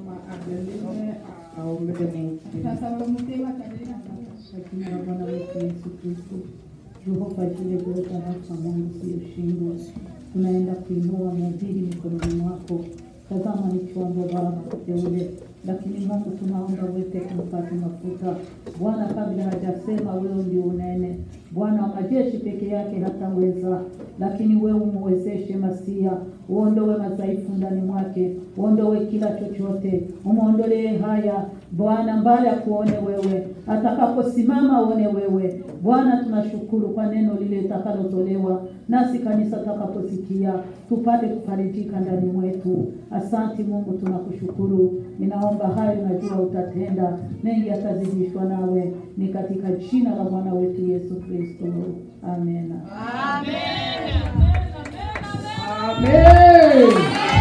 Mama Adeline aombee Mungu. Tasaba Mutema Kadelina Sasa. Jina la Bwana wetu Yesu Kristo, Jehova jile kuweka hapa Mungu siyoshindwa, tunaenda kuinua mhubiri mikononi mwako. Tazama ni chombo Baba teule, lakini Mungu tunaomba uweze kumpata mafuta Bwana, kabla hajasema wewe ndio unene. Bwana wa majeshi peke yake hataweza, lakini wewe umwezeshe Masia, uondoe madhaifu ndani mwake, uondoe kila chochote, umwondolee haya Bwana, mbali akuone wewe, atakaposimama uone wewe Bwana. Tunashukuru kwa neno lile litakalotolewa, nasi kanisa takaposikia tupate kufarijika ndani mwetu. Asanti Mungu, tunakushukuru. Ninaomba hayo, najua utatenda mengi, atazidishwa nawe, ni katika jina la Bwana wetu Yesu Kristo, amena. Amen.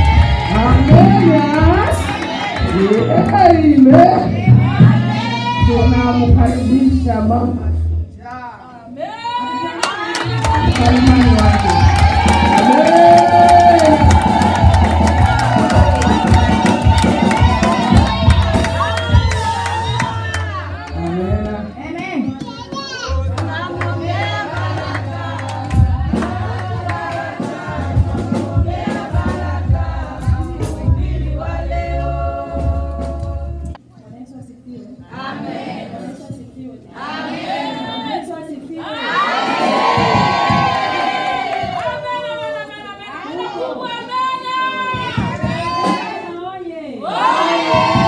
Amen. Amen. Tunamkaribisha mama mkalimani wake. Amen. Amen. Amen. Bwana Yesu asifiwe. Amen. Bwana Yesu asifiwe. Amen. Bwana Yesu asifiwe. Oye.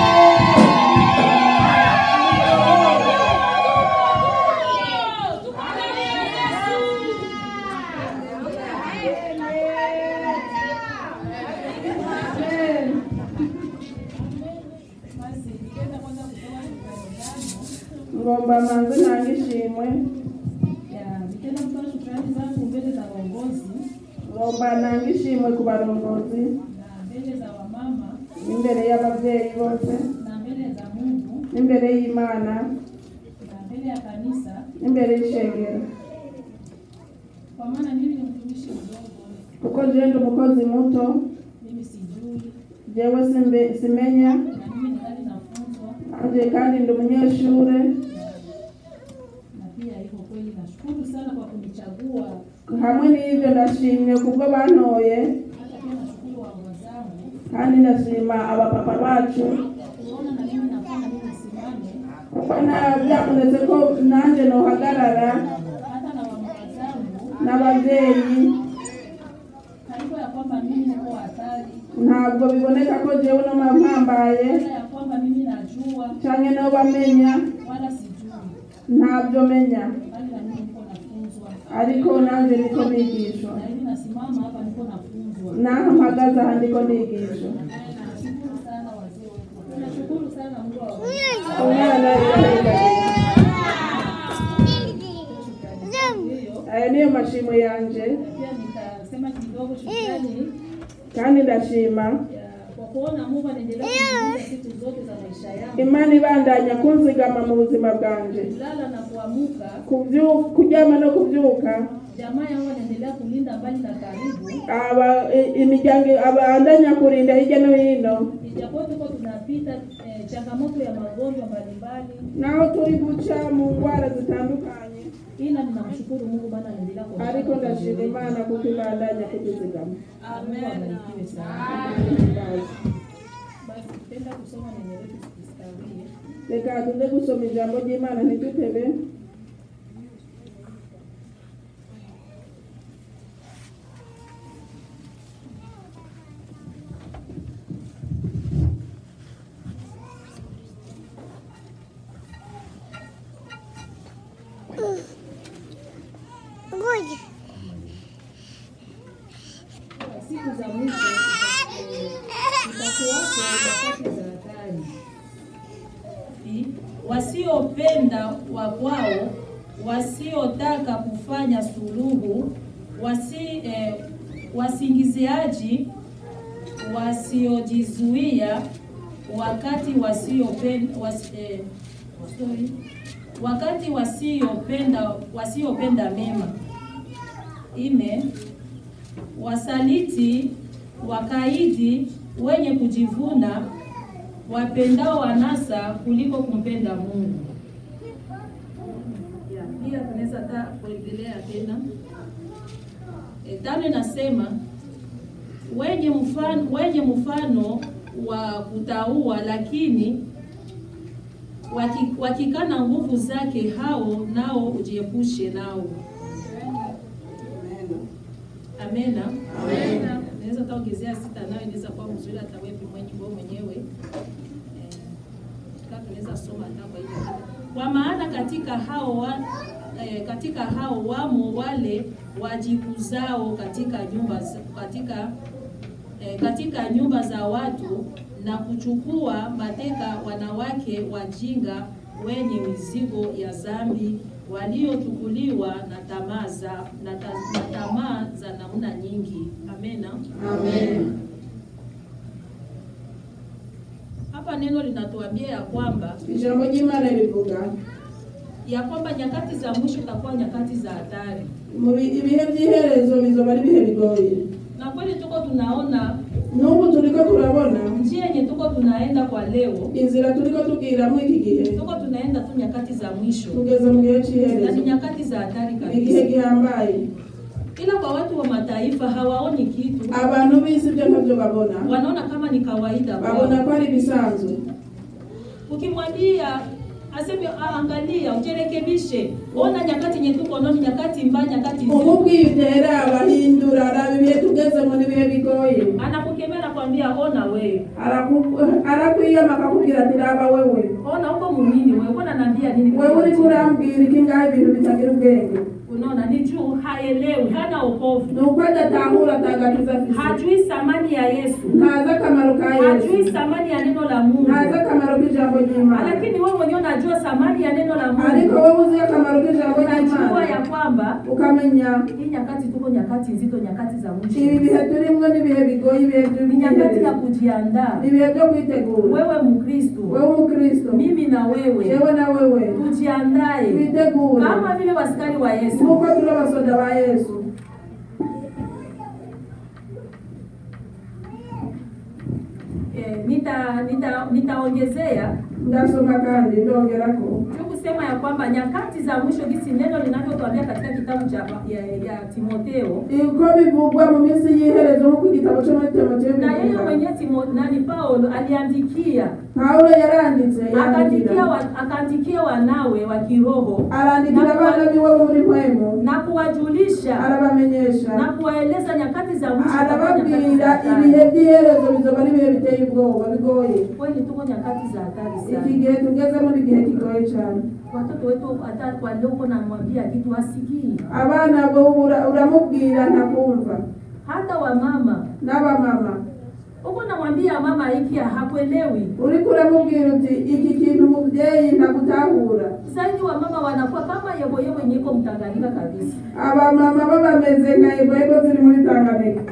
Basi nikaenda kwanza kutoa shukrani zangu. ngomba manze nange ishimwe Ya, nikaenda kutoa shukrani zangu mbele za waongozi ngomba nange ishimwe ku barongozi na mbele za wamama n'imbere y'ababyeyi bose na mbele za Mungu n'imbere y'imana na mbele ya kanisa, n'imbere y'ishengero kwa maana mimi ni mtumishi mdogo, kuko jewe ndi umukozi muto mimi sijui jewe simbe- simenya na mimi ningali nafunzwa, anje kandi ndi umunyeshure na pia iko kweli. Nashukuru sana kwa kunichagua, hamwe n'ivyo ndashimye kubwo bantoye hata pia nashukuru waongozi zangu kandi ndashima abapapa bacu kuona na mimi nafanya mimi nisimame, kuko na- byakunetse ko nanje nohagarara hata na waongozi zangu n'ababyeyi haiko ya kwamba mimi niko hatari, ntabwo biboneka ko jewe noma mpambaye wala ya kwamba mimi najua canke no bamenya wala sijui, ntabyo menya bali na mimi niko nafunzwa, ariko nanje niko nigishwa na hivi nasimama hapa niko nafunzwa. naho mpagaze aha ndiko nigishwa Nashukuru sana wazee wetu, nashukuru sana Mungu awabariki. umwana yarengaye Hiyo aya niyo mashimo yanje pia nitasema kidogo shukrani kandi ndashima ya kwa kuona Mungu anaendelea kunilinda siku zote za maisha yangu, imana ibandanya kunzigama mu buzima bwanje kulala na kuamuka. Kubyu- kuryama no kubyuka Jamaa yangu anaendelea kulinda mbali na karibu, aba i- imiryango abandanya kurinda hirya no hino ijapo tuko tunapita eh, changamoto ya magonjwa mbalimbali, naho turi guca mu ndwara zitandukanye ila ninamshukuru Mungu maana anaendelea kwa ariko ndashima imana kuko ibandanya kutuzigama Mungu abarikiwe sana. Basi tupenda kusoma neno letu tukistawie. reka tuze gusoma ijambo ry'imana ntidutebe siku za mwisho itakuwapo nyakati za hatari. Wasiopenda wa kwao, wasiotaka kufanya suluhu, wasi, eh, wasingiziaji, wasiojizuia, wakati wasiopenda wasi, eh, sorry, wakati wasiopenda wasiopenda mema. Ine, wasaliti, wakaidi, wenye kujivuna, wapendao anasa kuliko kumpenda Mungu. Ya, pia tunaweza hata kuendelea tena. E, tano inasema wenye mfano, wenye mfano wa kutaua lakini waki, wakikana nguvu zake hao nao ujiepushe nao. Amena. Amena. Naweza taongezea sita nayo inaweza kuwa mzuri hata wewe mwenye wewe mwenyewe. Eh, kama tunaweza soma hata kwa hiyo. Kwa maana katika hao wa, eh, katika hao wamo wale wajikuzao katika nyumba za- katika eh, katika nyumba za watu na kuchukua mateka wanawake wajinga wenye mizigo ya dhambi waliochukuliwa na tamaa za na, ta, na tamaa za namna nyingi. Amena. Amen. Hapa neno linatuambia ya kwamba ijambo ry'imana rivuga ya kwamba nyakati za mwisho itakuwa nyakati za hatari, mu bi- ibihe by'iherezo bizoba ari ibihe bigoye na kweli tuko tunaona n'ubu turiko turabona njia yenye tuko tunaenda kwa leo, inzira turiko tubwiramo iki gihe tuko tunaenda tu nyakati za mwisho tugeze mu gihe na ni cy'iherezo nyakati za hatari ni igihe kabisa, gihambaye ila kwa watu wa mataifa hawaoni kitu, abantu b'isi ibyo ntabyo babona wanaona kama ni kawaida babona kwao. ko ari ibisanzwe Ukimwambia aseme "Ah, angalia, ujirekebishe, ona nyakati yenye tuko nao ni nyakati mbaya, nyakati nzuri, umubwira abahindura araba ibihe tugezemo n'ibihe bigoye anakukemea nakwambia, ona wewe, Araku- arakwiyama akakubwira ati raba wewe ona uko munini wewe, uko naniambia nini? wewe uriko urambwira iki ngaho ibintu bitagira ubwenge Unaona, ni juu haelewi, hana wokovu, ni uko adatahura atagakiza afise hajui thamani ya Yesu, ntazi akamaro ka hajui yesu thamani ya neno la Mungu, ntazi akamaro k'ijambo ry'imana lakini wewe mwenyewe unajua thamani ya neno la ariko Mungu, wowe uzi akamaro k'ijambo unajua ry'imana ya kwamba ukamenya hii nyakati tuko nyakati nzito, nyakati za ibi mwisho, bihe turimwo n'ibihe bigoye ibihe ni nyakati ya by'ubwiherero kujiandaa. ni ibihe byo kwitegura Wewe Mkristo, wewe umukristo mimi na wewe jewe na wewe tujiandae twitegure kama vile wasikari wa Yesu. nk'uko turi abasoda ba yesu Eh, nita nita nitaongezea ndasoma kandi ndongerako tu kusema ya kwamba nyakati za mwisho gisi neno linavyotuambia katika kitabu cha ya, ya Timotheo uko bivugwa mu minsi y'iherezo nk'uko igitabo cyo muri timoteyo na yeye bivuga mwenyewe Timo, nani Paulo aliandikia pawulo yaranditse akaandikia yandikira wa, akaandikia wanawe wa kiroho arandikira abana biwe bo muri mpwemu na kuwajulisha arabamenyesha na kuwaeleza nyakati za mwisho zitakuwa nyakati za arababwira hatari. ibihe by'iherezo bizoba ari ibihe biteye ubwoba bigoye Kweli tuko nyakati za hatari iki sana. gihe tugezemo ni igihe kigoye cyane Watoto wetu hata walioko namwambia kitu hasikii, abana bo ura- uramubwira ntakumva hata wamama n'abamama uko namwambia mama hiki hakuelewi. uriko uramubwira uti iki kintu mubyeyi ntakutahura Zaidi wamama wanakuwa kama yeboyebo yenye iko Mtanganyika kabisa, abamama bo bameze nka eboebo ziri muri tanganyika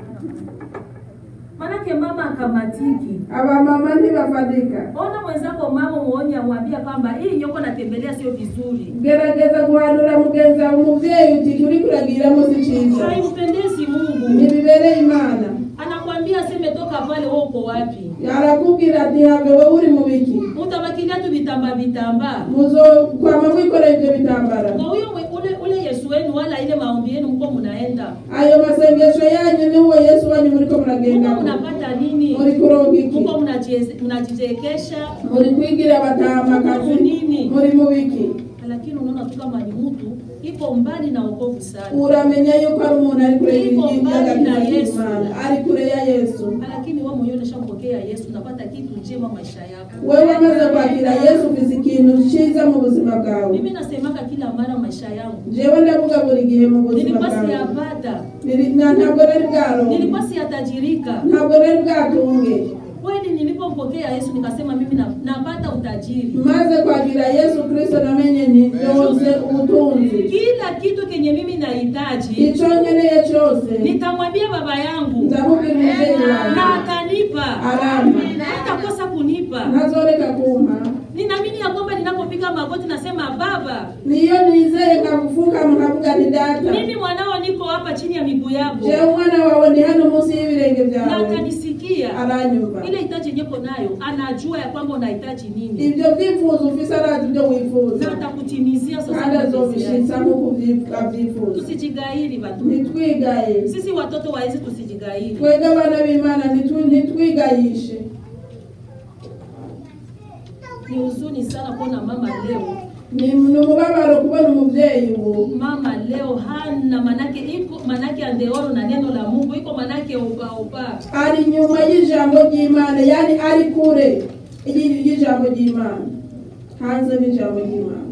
manake mama akamatiki. abamama ntibafatika Ona mwenzako mama muonye, amwambia kwamba hii nyoko natembelea sio vizuri, gerageza guhanura mugenzi wawe umubyeyi uti uri kuragiramo si cyiza haimpendezi Mungu. ntibibereye imana Anakwambia aseme toka pale, wewe uko wapi? arakubwira ati have wowe uri mu biki Utabakilia tu vitamba vitamba muzokwama mwikoreye ibyo bitambara na huyo mwe- ule ule Yesu wenu wala ile maombi yenu mko mnaenda ayo masengesho yanyu ni uwo yesu wanyu muriko mko muragendamo mnapata nini? muri kuronka iki Mko mnajieze- mnajichekesha, muri kwigira abatamakazi Nini? muri mu biki lakini unaona tu kama ni mtu iko mbali na wokovu sana, uramenya yuko ari umuntu ari kure Iko mbali na y'agakiza Yesu. k'imana ari kure ya yesu lakini wewe mwenyewe unashampokea Yesu, unapata kitu njema maisha yako. wewe wamaze kwakira yesu ufise ikintu cyiza mu buzima bwawe Mimi nasemaka kila mara maisha yangu jewe ndavuga buri gihe mu buzima nilikuwa bwawe siyapata, Nili- na- ntabwo nari bwaronke nilikuwa siyatajirika. ntabwo nari bwatunge Kweli nilipompokea Yesu nikasema mimi na, napata utajiri, maze kwakira yesu kristo namenye nti ndonse ubutunzi kila kitu kenye mimi nahitaji icyo nkeneye cyose nitamwambia baba yangu ndamubwira umubyeyi na wanjye atanipa, aramba hatakosa kunipa. ntazoreka kumpa Ninaamini ya kwamba ninapopiga magoti nasema Baba, niyo nizeye nkagufuka nkavuga nti data mimi mwanao niko hapa chini ya miguu yako, jewe umwana wawe ndi hano munsi y'ibirenge na byawe atanisikia ananisikia aranyumva ile hitaji nyeko nayo anajua ya kwamba unahitaji nini ibyo byifuzo ufise arazi ibyo na wifuza atakutimizia sasa kandi mapenzi azobishitsa yake. nk'uko ubyi- abyifuza tusijigairi watu ntitwigaye sisi watoto waezi tusijigairi twebwe abana b'imana ntitu- ntitwigayishe ni huzuni sana kuona mama leo ni ni umubabaro kubona umubyeyi ubu mama leo hana manake iko manake andeoro na neno la mungu iko manake ubaoba ari nyuma y'ijambo ry'imana yani ari kure y'i- y'ijambo ry'imana hanze n'ijambo ry'imana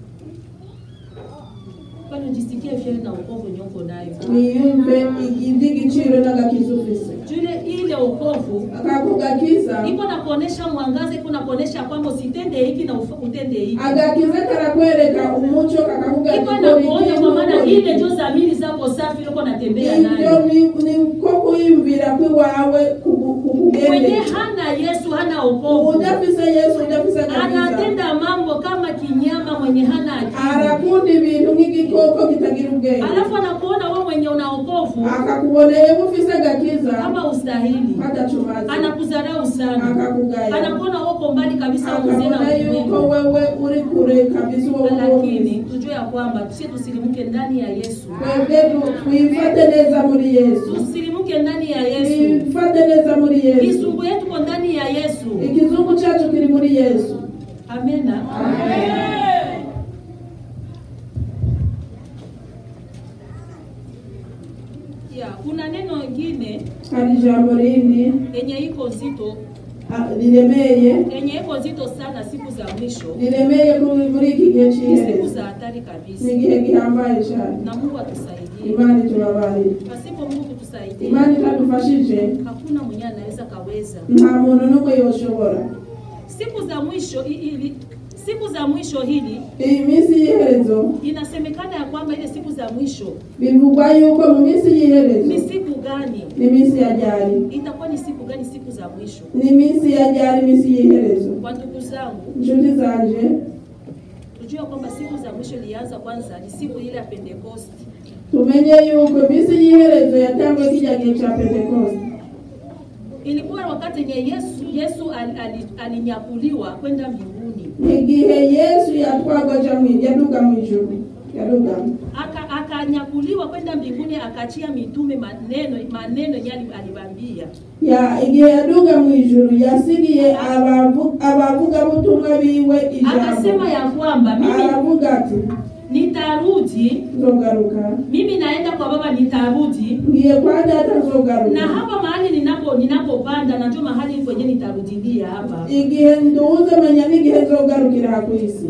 kwani ujisikie vyema na ukovu nyoko nayo niyumve iby'igiciro n'agakiza ufise jule ile ukovu ako gakiza iko na kuonesha mwangaza iko na kuonesha kwamba usitende hiki na ufa- utende hiki agakiza karakwereka umuco kakavuga iko ati na kora kuonya iki, kwa maana ntukore ile iki. ndio dhamiri zako safi uko natembea ibyo nayo ni ni ko kwiyumvira kw'iwawe kugu- mwenye kukugendera hana yesu hana ukovu udafise yesu udafise agakiza anatenda mambo kama kinyama mwenye hana akili arakunda ibintu nk'igikoko kitagira ubwenge alafu anakuona wewe mwenye una ukovu akakuboneye ufise agakiza kama ustahili adacumaze anakudharau sana akakugaya anakuona uko mbali kabisa uzee na akabona yuko ulimwengu wewe uri kure kabisa uwo lakini tujue ya kwamba tusie tusilimuke ndani ya yesu twebwe tu- twifate neza muri yesu tusilimuke ndani ya yesu twifate neza muri yesu kizungu yetu ko ndani ya yesu ikizungu cyacu kiri muri yesu amena ya kuna neno ingine hari ijambo rindi yenye iko nzito ah, riremeye yenye iko nzito sana siku za mwisho riremeye muri muri iki gihe ni siku cy'iherezo za hatari kabisa ni igihe gihambaye cyane na mungu atusaidie imana itubabarire pasipo mungu kutusaidia imana itadufashije hakuna mwenye anaweza kaweza nta muntu n'umwe yoshobora siku za mwisho i- ili siku za mwisho hili iyi minsi y'iherezo inasemekana ya kwamba ile siku za mwisho bivugwa yuko mu minsi y'iherezo ni siku gani ni iminsi ya ryari itakuwa ni siku gani siku za mwisho ni iminsi ya ryari iminsi y'iherezo kwa ndugu zangu inshuti zanje tujue kwamba siku za mwisho ilianza kwanza ni siku ile ya pentekosti tumenye yuko iminsi y'iherezo yatangwe kijya gihe cya pentekoste ilikuwa wakati yenye yesu yesu al- ali- alinyakuliwa kwenda mbinguni igihe yesu yatwagwa aja mu- yaduga mu ijuru yaduga Aka- akanyakuliwa kwenda mbinguni akachia mitume maneno maneno yenye ali- alibambia ya igihe yaduga mu ijuru yasigiye abavu- abavugabutumwa biwe akasema ijambo ya kwamba mimi aravuga ati nitarudi nzogaruka mimi naenda kwa baba nitarudi ngiye kwa data na nzogaruka hapa mahali ninapo ninapopanda najua mahali kwenye nitarudilia hapa igihe nduze menya n'igihe nzogarukira aha ku isi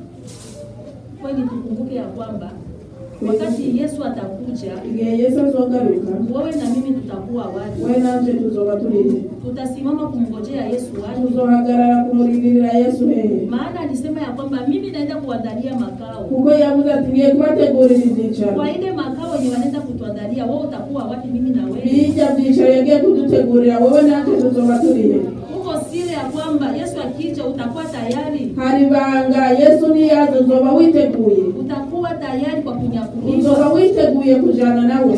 kweli tukumbuke ya kwamba wakati yesu atakuja igihe yesu azogaruka wewe na mimi tutakuwa watu we nanje tuzoba turihe tutasimama kumngojea yesu watu tuzohagarara kumurindirira yesu hehe maana alisema ya kwamba mimi naenda kuandalia makao kuko yavuze ati ngiye kubategurira ibyicaro kwa ile makao yenye wanaenda kutuandalia wewe utakuwa wapi mimi na wewe bijya byicaro yagiye kudutegurira wowe nanje tuzoba turihe huko siri ya kwamba yesu akija utakuwa tayari hari banga yesu niyaza uzoba witeguye utakuwa tayari kwa kunyakuliwa uzoba witeguye kujana nawe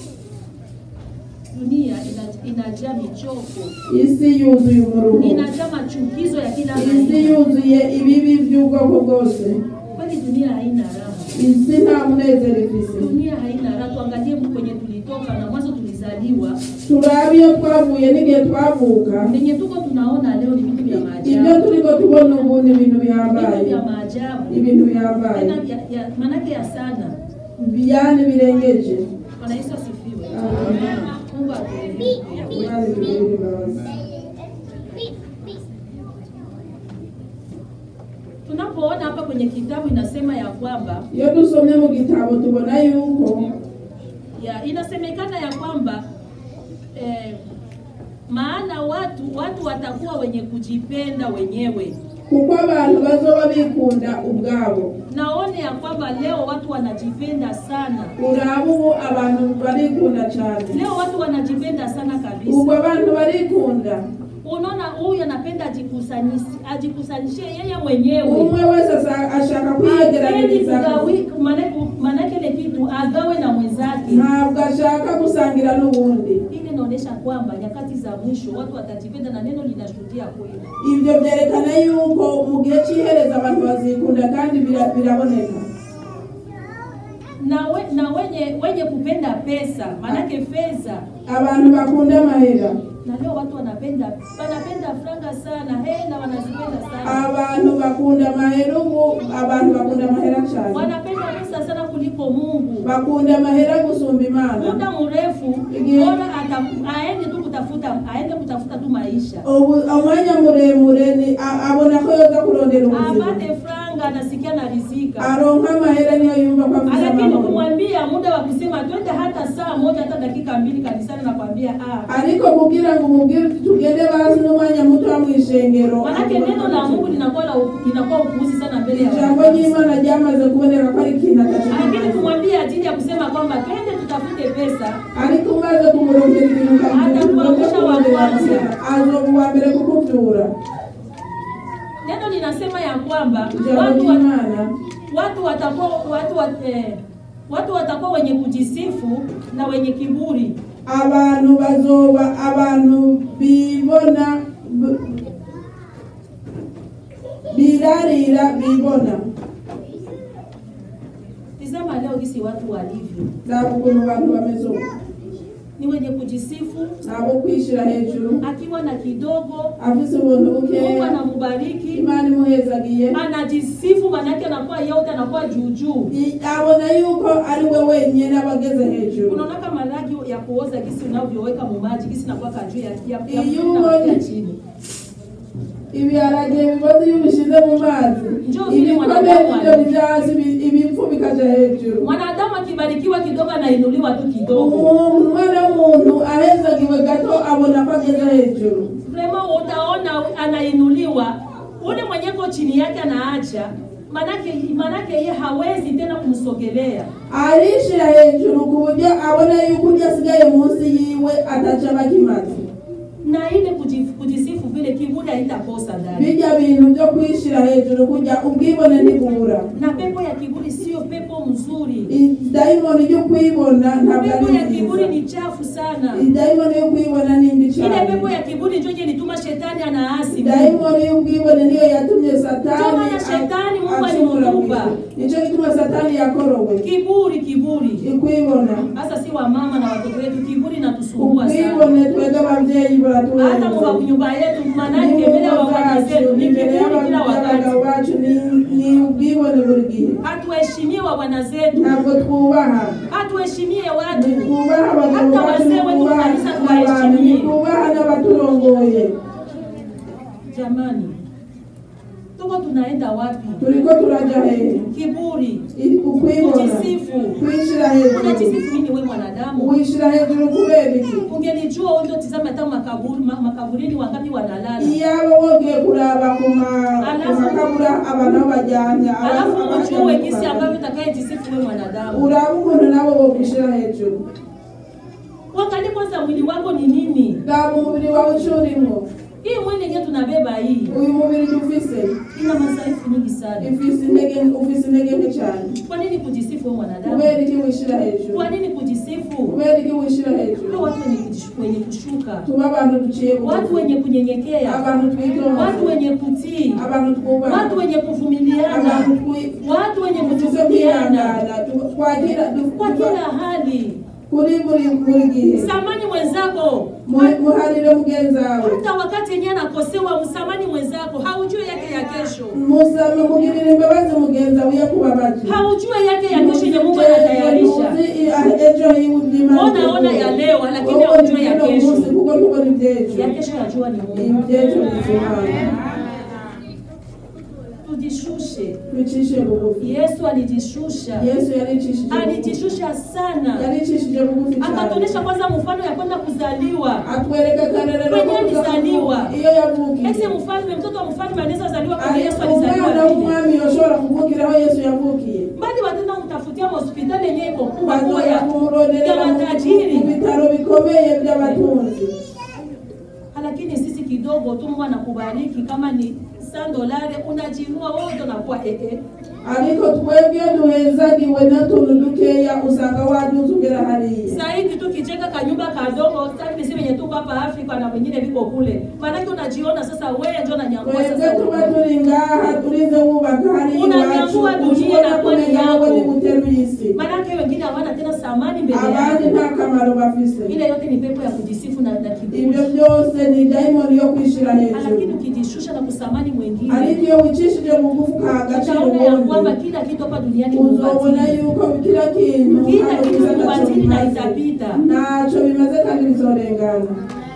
dunia ina- inajaa michoko isi yuzuye umuruho inajaa machukizo ya kila isi aina yuzuye ibibi by'ubwoko bwose kweli dunia haina raha isi nta munezero ifise dunia haina raha tuangalie kwenye tulitoka na mwanzo tulizaliwa turabe iyo twavuye n'igihe twavuka venye tuko tunaona leo ni vitu vya ibyo maajabu turiko tubona ubu ni ibintu vitu bihambaye vya maajabu ibintu bihambaye tena ya- ya- manake ya sana biyane birengeje bwana yesu asifiwe Amen. mungu atueleze Imana itugirire imbabazi tunapoona hapa kwenye kitabu inasema ya kwamba iyo dusomye mu gitabo tubona yuko ya inasemekana ya kwamba eh, maana watu watu watakuwa wenye kujipenda wenyewe kuko abantu bazoba bikunda ubwabo naone ya kwamba leo watu wanajipenda sana uraba ubu abantu barikunda cyane leo watu wanajipenda sana ubwo kabisa abantu barikunda unaona huyu anapenda ajikusanyisi ajikusanyishie yeye mwenyewe umwe wese asa- ashaka Hapendi kwiyegeranyiriza kugawi- maana- maanake ile kitu agawe na mwenzake ntabwo ashaka gusangira n'ubundi ili inaonyesha kwamba nyakati za mwisho watu watajipenda na neno linashuhudia kweli ibyo byerekana yuko mu gihe cy'ihereza abantu bazikunda kandi bira- biraboneka na, we, na wenye wenye kupenda pesa maanake fedha abantu bakunda amahera na leo watu wanapenda wanapenda franga sana hela wanazipenda sana abantu bakunda amahera ubu abantu bakunda amahera cyane wanapenda pesa sana kuliko mungu bakunda amahera gusumba imana muda mrefu Ndiyo. bora ata- aende tu kutafuta aende kutafuta tu maisha ubu umwanya muremure ni a- abona ko yoza kurondera ubuzima apate franga anasikia na rizika aronka amahera niyo yumva ko afite lakini amahoro kumwambia muda wa kusema twende hata saa moja hata dakika mbili kanisani nakwambia ah. ariko kugira ngo umubwire uti tugende basi n'umwanya muto wa mwishengero manake neno la mungu linakuwa la linakuwa upuuzi sana mbele ya ijambo watu. ry'imana ryamaze kuboneka ko ari ikintu lakini atashobora kumwambia ajili ya kusema kwamba twende tutafute pesa ariko umaze kumurongera ibintu Atakuangusha wa kwanza. azoba uwa mbere kukubyura neno linasema ya kwamba ijambo watu, wa, ry'imana watu watakuwa watu, wa, eh, watu watakuwa wenye kujisifu na wenye kiburi abantu bazoba abantu bibona b- birarira bibona tizama leo gisi watu walivyo ntabwo ukuntu abantu bameze ubu ni wenye kujisifu ntabwo kwishyira hejuru akiwa na kidogo afise ubuntu mungu bukeya anamubariki imana imuhezagiye anajisifu manake anakuwa yote anakuwa juujuu I- abona yuko ari we wenyine aba ageze hejuru unaona kama ragi ya kuoza gisi unavyoweka mumaji gisi nakuwa juu ya, ya, ya, Iyo ya, ubonye- ya chini ibiharage bibazo iyo ubishyize mu mazi Njoo vile ibikomeye mwanadamu nibyo alivyo. bijya hasi ibi- ibipfu bikaja hejuru mwanadamu akibarikiwa kidogo anainuliwa tu kidogo umuntu umwana w'umuntu ahezagiwe gato abona ko ageze hejuru vrema utaona anainuliwa ule mwenyeko chini yake anaacha manake manake ye hawezi tena kumsogelea arishira hejuru ku buryo abona yuko ujya asigaye munsi yiwe ataca bakimaze na ile kujif- kujisifu vile kiburi haitakosa ndani bijya bintu byo kwishira hejuru kujya ubwibone ntibubura na pepo ya kiburi sio pepo mzuri idayimoni yo kwibona ntabwo pepo ari ya kiburi nziza ni chafu sana idayimoni yo kwibona ni mbi ile cyane pepo ya kiburi njo je lituma shetani anaasi dayimoni y'ubwibone niyo yatumye satani Ndio maana shetani Mungu acumura alimuumba. mu isi. nicyo gituma satani yakorowe kiburi kiburi ikwibona hasa si wa mama na watoto wetu kiburi natusumbua sana ubwibone twebwe ababyeyi hata mu buraturenze nyumba yetu manake mbele ya wafanya zetu ni imbere kiburi kila y'abagabo wakati bacu ni- ni ubwibone buri gihe hatuheshimie wabwana zetu ntabwo twubaha hatuheshimie watu ntitwubaha abagabo Hata bacu wazee wetu ntitwubaha kanisa n'abantu tuwaheshimie. ntitwubaha n'abaturongoye jamani tuko tunaenda wapi turiko turaja hehe kiburi I- ukwibona kujisifu kwishira hejuru unajisifu nini we mwanadamu wishira hejuru kubera iki ungelijua undo tizama hata makaburi, ma- makaburini wangapi wanalala iyaba wongeye kuraba ku ma- ku Alafu- makabura abantu aho bajyanye aba- alafu abajyanye ujue ku gisi makaburi. ambavyo utakayejisifu we mwanadamu uraba ukuntu nabo bokwishira hejuru wangalie kwanza mwili wako ni nini raba umubiri wawe ico urimwo hii mwili yenyewe tunabeba hii uyu mubiri dufise ina madhaifu nyingi sana ifise intege ufise intege nke cyane kwa nini kujisifu we mwanadamu kubera iki wishira hejuru kwa nini kujisifu kubera iki wishira Tuwe hejuru watu wenye kujish- wenye kushuka tuba abantu duciye bugufi. watu wenye kunyenyekea abantu watu twitonze wenye kutii abantu twubaha watu wenye kuvumiliana abantu twi- watu wenye tuze kuchukuliana kwihangana tu- twagira du- kwa kila hali kuri buri buri gihe samani mwenzako Mu- muharire mugenzi wawe hata wakati yenyewe anakosewa msamani mwenzako haujui yake ya kesho musame mugirire imbabazi mugenzi wawe iyo kubabaje haujui yake ya kesho yenye mungu anatayarisha Muzi, ah, ejo hiwe Imana Ona, ona iteguye. ya leo, lakini Wowe haujui ya uno kesho. munsi kuko ntubona ibyejo ya kesho yajua ni mungu ibyejo bizimana tujishushe twicishe bugufi yesu alijishusha yesu yaricishije bugufi alijishusha sana yaricishije bugufi cyane akatuonyesha kwanza mfano ya kwenda kuzaliwa atwereka karerero Kwenye ko kuza alizaliwa. kuvuka. iyo yavukiye ese mfalme mtoto wa mfalme anaweza zaliwa kama Ari- yesu alizaliwa umwana vile w'umwami yoshobora kuvukira aho yesu yavukiye bali watenda kumtafutia hospitali yenyewe iko kubwa kubwa bazoja ya kumuronderera ya mu- matajiri mu bitaro bikomeye by'abatunzi lakini sisi kidogo tu Mungu anakubariki kama ni 100 dolari unajiinua wewe ndo unakuwa eh eh. ariko twebwe duhezagiwe n'utuntu dukeya usanga waduzugera hariya Saidi tu kijenga kanyumba kadogo, sasa niseme yenye tuko hapa Afrika na wengine viko kule. Maanake unajiona sasa wewe ndio unanyangua twebwe sasa. tuba turi ngaha turinze wubaka hariya iwacu Unanyangua dunia ushobora inakuwa ni kumenya yako. ngo ni guteruye isi Maanake wengine hawana tena thamani mbele abandi yako. nta kamaro bafise Ile yote ni pepo ya kujisifu na, na kiburi. ibyo byose ni dayimoni yo kwishira Lakini hejuru ukijishusha na kusamani mwingine ariko iyo wicishije bugufi ukaha agaciro utaona ya kwamba ubundi kila kitu hapa duniani ni uzobona ubatili. yuko kila kintu Kila hano kitu kiza ni ntacyo ubatili na bimaze. itapita. ntacyo bimaze kandi bizorengana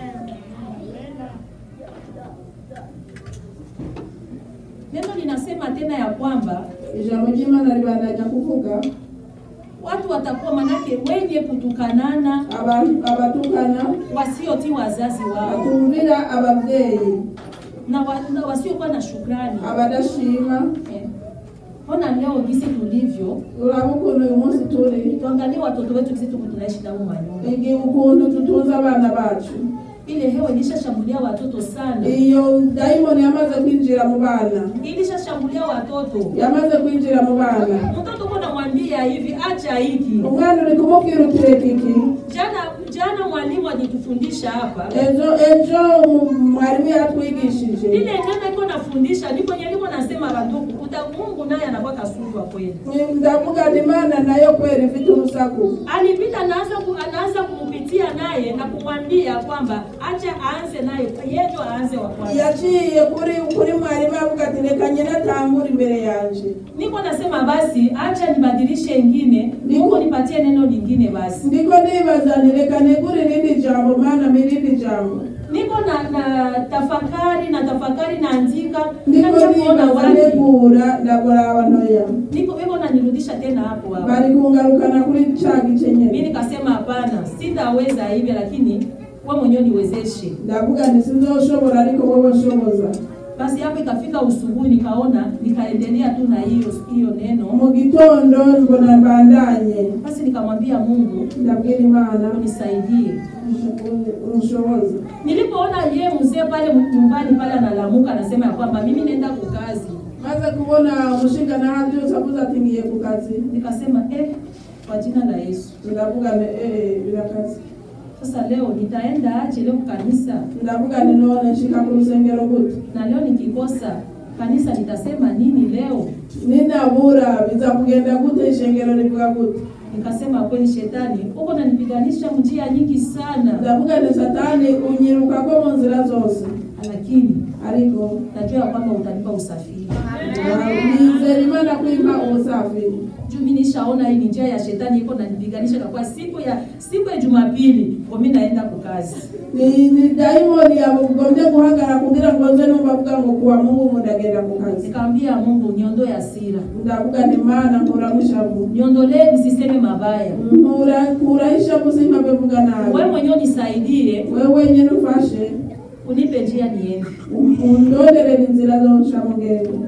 Neno linasema tena ya kwamba ijambo ry'imana ribandanya kuvuga watu watakuwa manake wenye kutukanana, abantu abatukana wasiotii wazazi wao batumvira ababyeyi na, wa, na wasiokuwa na shukrani. abadashima Eh, Ona leo jinsi tulivyo, uraba ukuntu uyu munsi turi tuangalie watoto wetu jinsi tuko tunaishi nao manyumba. igi ukuntu tutunze abana bacu Ile hewa ilishashambulia watoto sana, iyo dayimoni yamaze kwinjira mu bana ilishashambulia watoto. yamaze kwinjira mu bana Mtoto uko namwambia hivi, acha hiki. umwana uri kumubwira uti reka iki Jana jana mwalimu alitufundisha hapa ejo ejo umu- mwarimu yatwigishije ile neno iko nafundisha, ndipo yenye niko nasema bandugu, uta Mungu naye anakuwa kasuru wa kweli. ndavuga ati imana nayo kweli ifite urusaku alipita anaanza ku, anaanza kumpitia naye na kumwambia kwamba acha aanze naye yejo aanze wa kwanza. yaciye kuri kuri mwarimu avuga ati reka nyine atangure imbere yanje Niko nasema basi acha nibadilishe ingine, Niko- Mungu nipatie neno lingine basi. ndiko nibaza nti reka negure irindi jambo mana mirindi jambo Niko na, na tafakari na tafakari naandika ndiko nacha kuona nibaza wapi. negura ndagoraba ntoya Niko hivyo nanirudisha tena hapo hapo. bari kungarukana kuri ca gice Mimi nyene nikasema hapana, sitaweza hivi, lakini wewe mwenyewe niwezeshe. ndavuga nti sinzoshobora ariko wowe ushoboza Basi hapo ikafika usubuhi, nikaona nikaendelea tu na hiyo hiyo neno mu gitondo mbona mbandanye Basi nikamwambia Mungu ndabwira imana unisaidie. unshoboze Nilipoona yeye mzee pale nyumbani pale analamuka, anasema ya kwamba mimi naenda kukazi, maze kubona umushinga nahabyose avuze ati ngiye ku kazi nikasema eh, kwa jina la Yesu. ndavuga nti eh birakazi Sasa leo nitaenda aje leo kanisa, ndavuga nti none nshika ku rusengero gute na leo nikikosa kanisa nitasema nini leo? ninabura biza kugenda gute ishengero rivuga gute Nikasema kweli, shetani uko nanipiganisha njia nyingi sana, ndavuga nti satani unyirukako mu nzira zose lakini ariko najua ya kwamba utanipa usafiri nizera imana kwimpa ubusafiri juu mimi nishaona hii ni njia ya shetani iko nanipiganisha, kwa siku ya siku ya Jumapili kwa mimi naenda kukazi ni ni dayimoni yagombye guhagarara kugira ngo nze numva avuga ngo kuwa mungu mu ndagenda ku kazi Nikamwambia Mungu niondoe hasira, ndavuga nti mana nkuraho ishavu niondolee nisiseme mabaya, nkura kuraho ishavu simpave vuga nabi wewe mwenyewe unisaidie, wewe wenyine ufashe unipe njia niende. undorere inzira zonca mugendo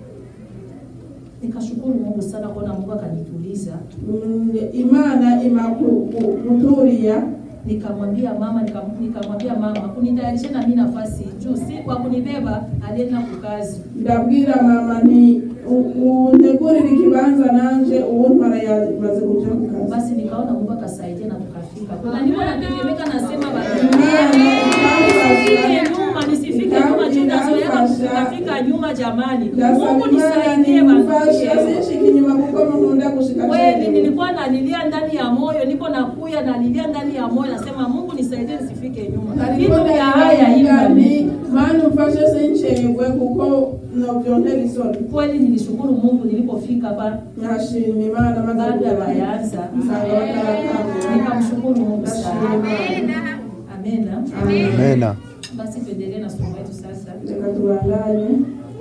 Nikashukuru Mungu sana kuona Mungu akanituliza. Mm, imana ima ku- ku- kutulia Nikamwambia mama, nikam- nikamwambia mama unitayarishe na mimi nafasi juu si kwa kunibeba, alienda kukazi. ndabwira mama nti u- untegurire ikibanza nanje uwo ntwara yamaze kuja ku kazi Basi nikaona Mungu akasaidia na tukafika. Kuna niko natetemeka, nasema Imana nisifike ikamfasha nyuma, nisifike nyuma juu nazoea Ikamfasha. kufika nyuma. Jamani, ndasaba Mungu imana nisaidie nimfasha basi. sinshika inyuma kuko mukunda gushika Kweli chini. nilikuwa nalilia ndani ya moyo, niko nakuya nalilia ndani ya moyo, nasema Mungu nisaidie nisifike nyuma. ariko Vitu vya haya ndavuga hivi nti mana umfashe sincerwe kuko novyontera isoni kweli, nilishukuru Mungu nilipofika hapa nkashima imana maze baada ya kugera bayanza, nsanga bataratangura nikamshukuru Mungu ndashima sana. imana Amena. Amena. Basi tuendelee na somo letu sasa. reka tubandanye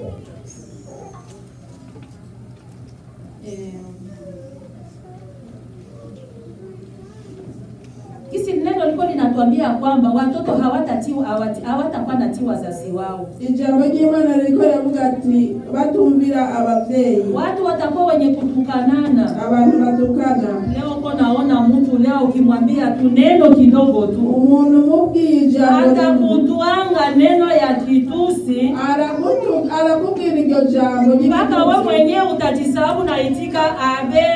Eh, Kisi neno liko linatoka anatuambia kwamba watoto hawatatiwa hawati- hawatakuwa natii wazazi wao. ijambo ry'imana ririko riravuga ati batumvira abavyeyi Watu watakuwa wenye kutukanana. abantu batukana Leo uko naona mtu leo ukimwambia tu neno kidogo tu umuntu umubwiye ijambo rimwe, atakutwanga neno ya kitusi arakutu- arakubwira iryo jambo mpaka we ry'igitusi. mwenyewe utajisababu naitika abe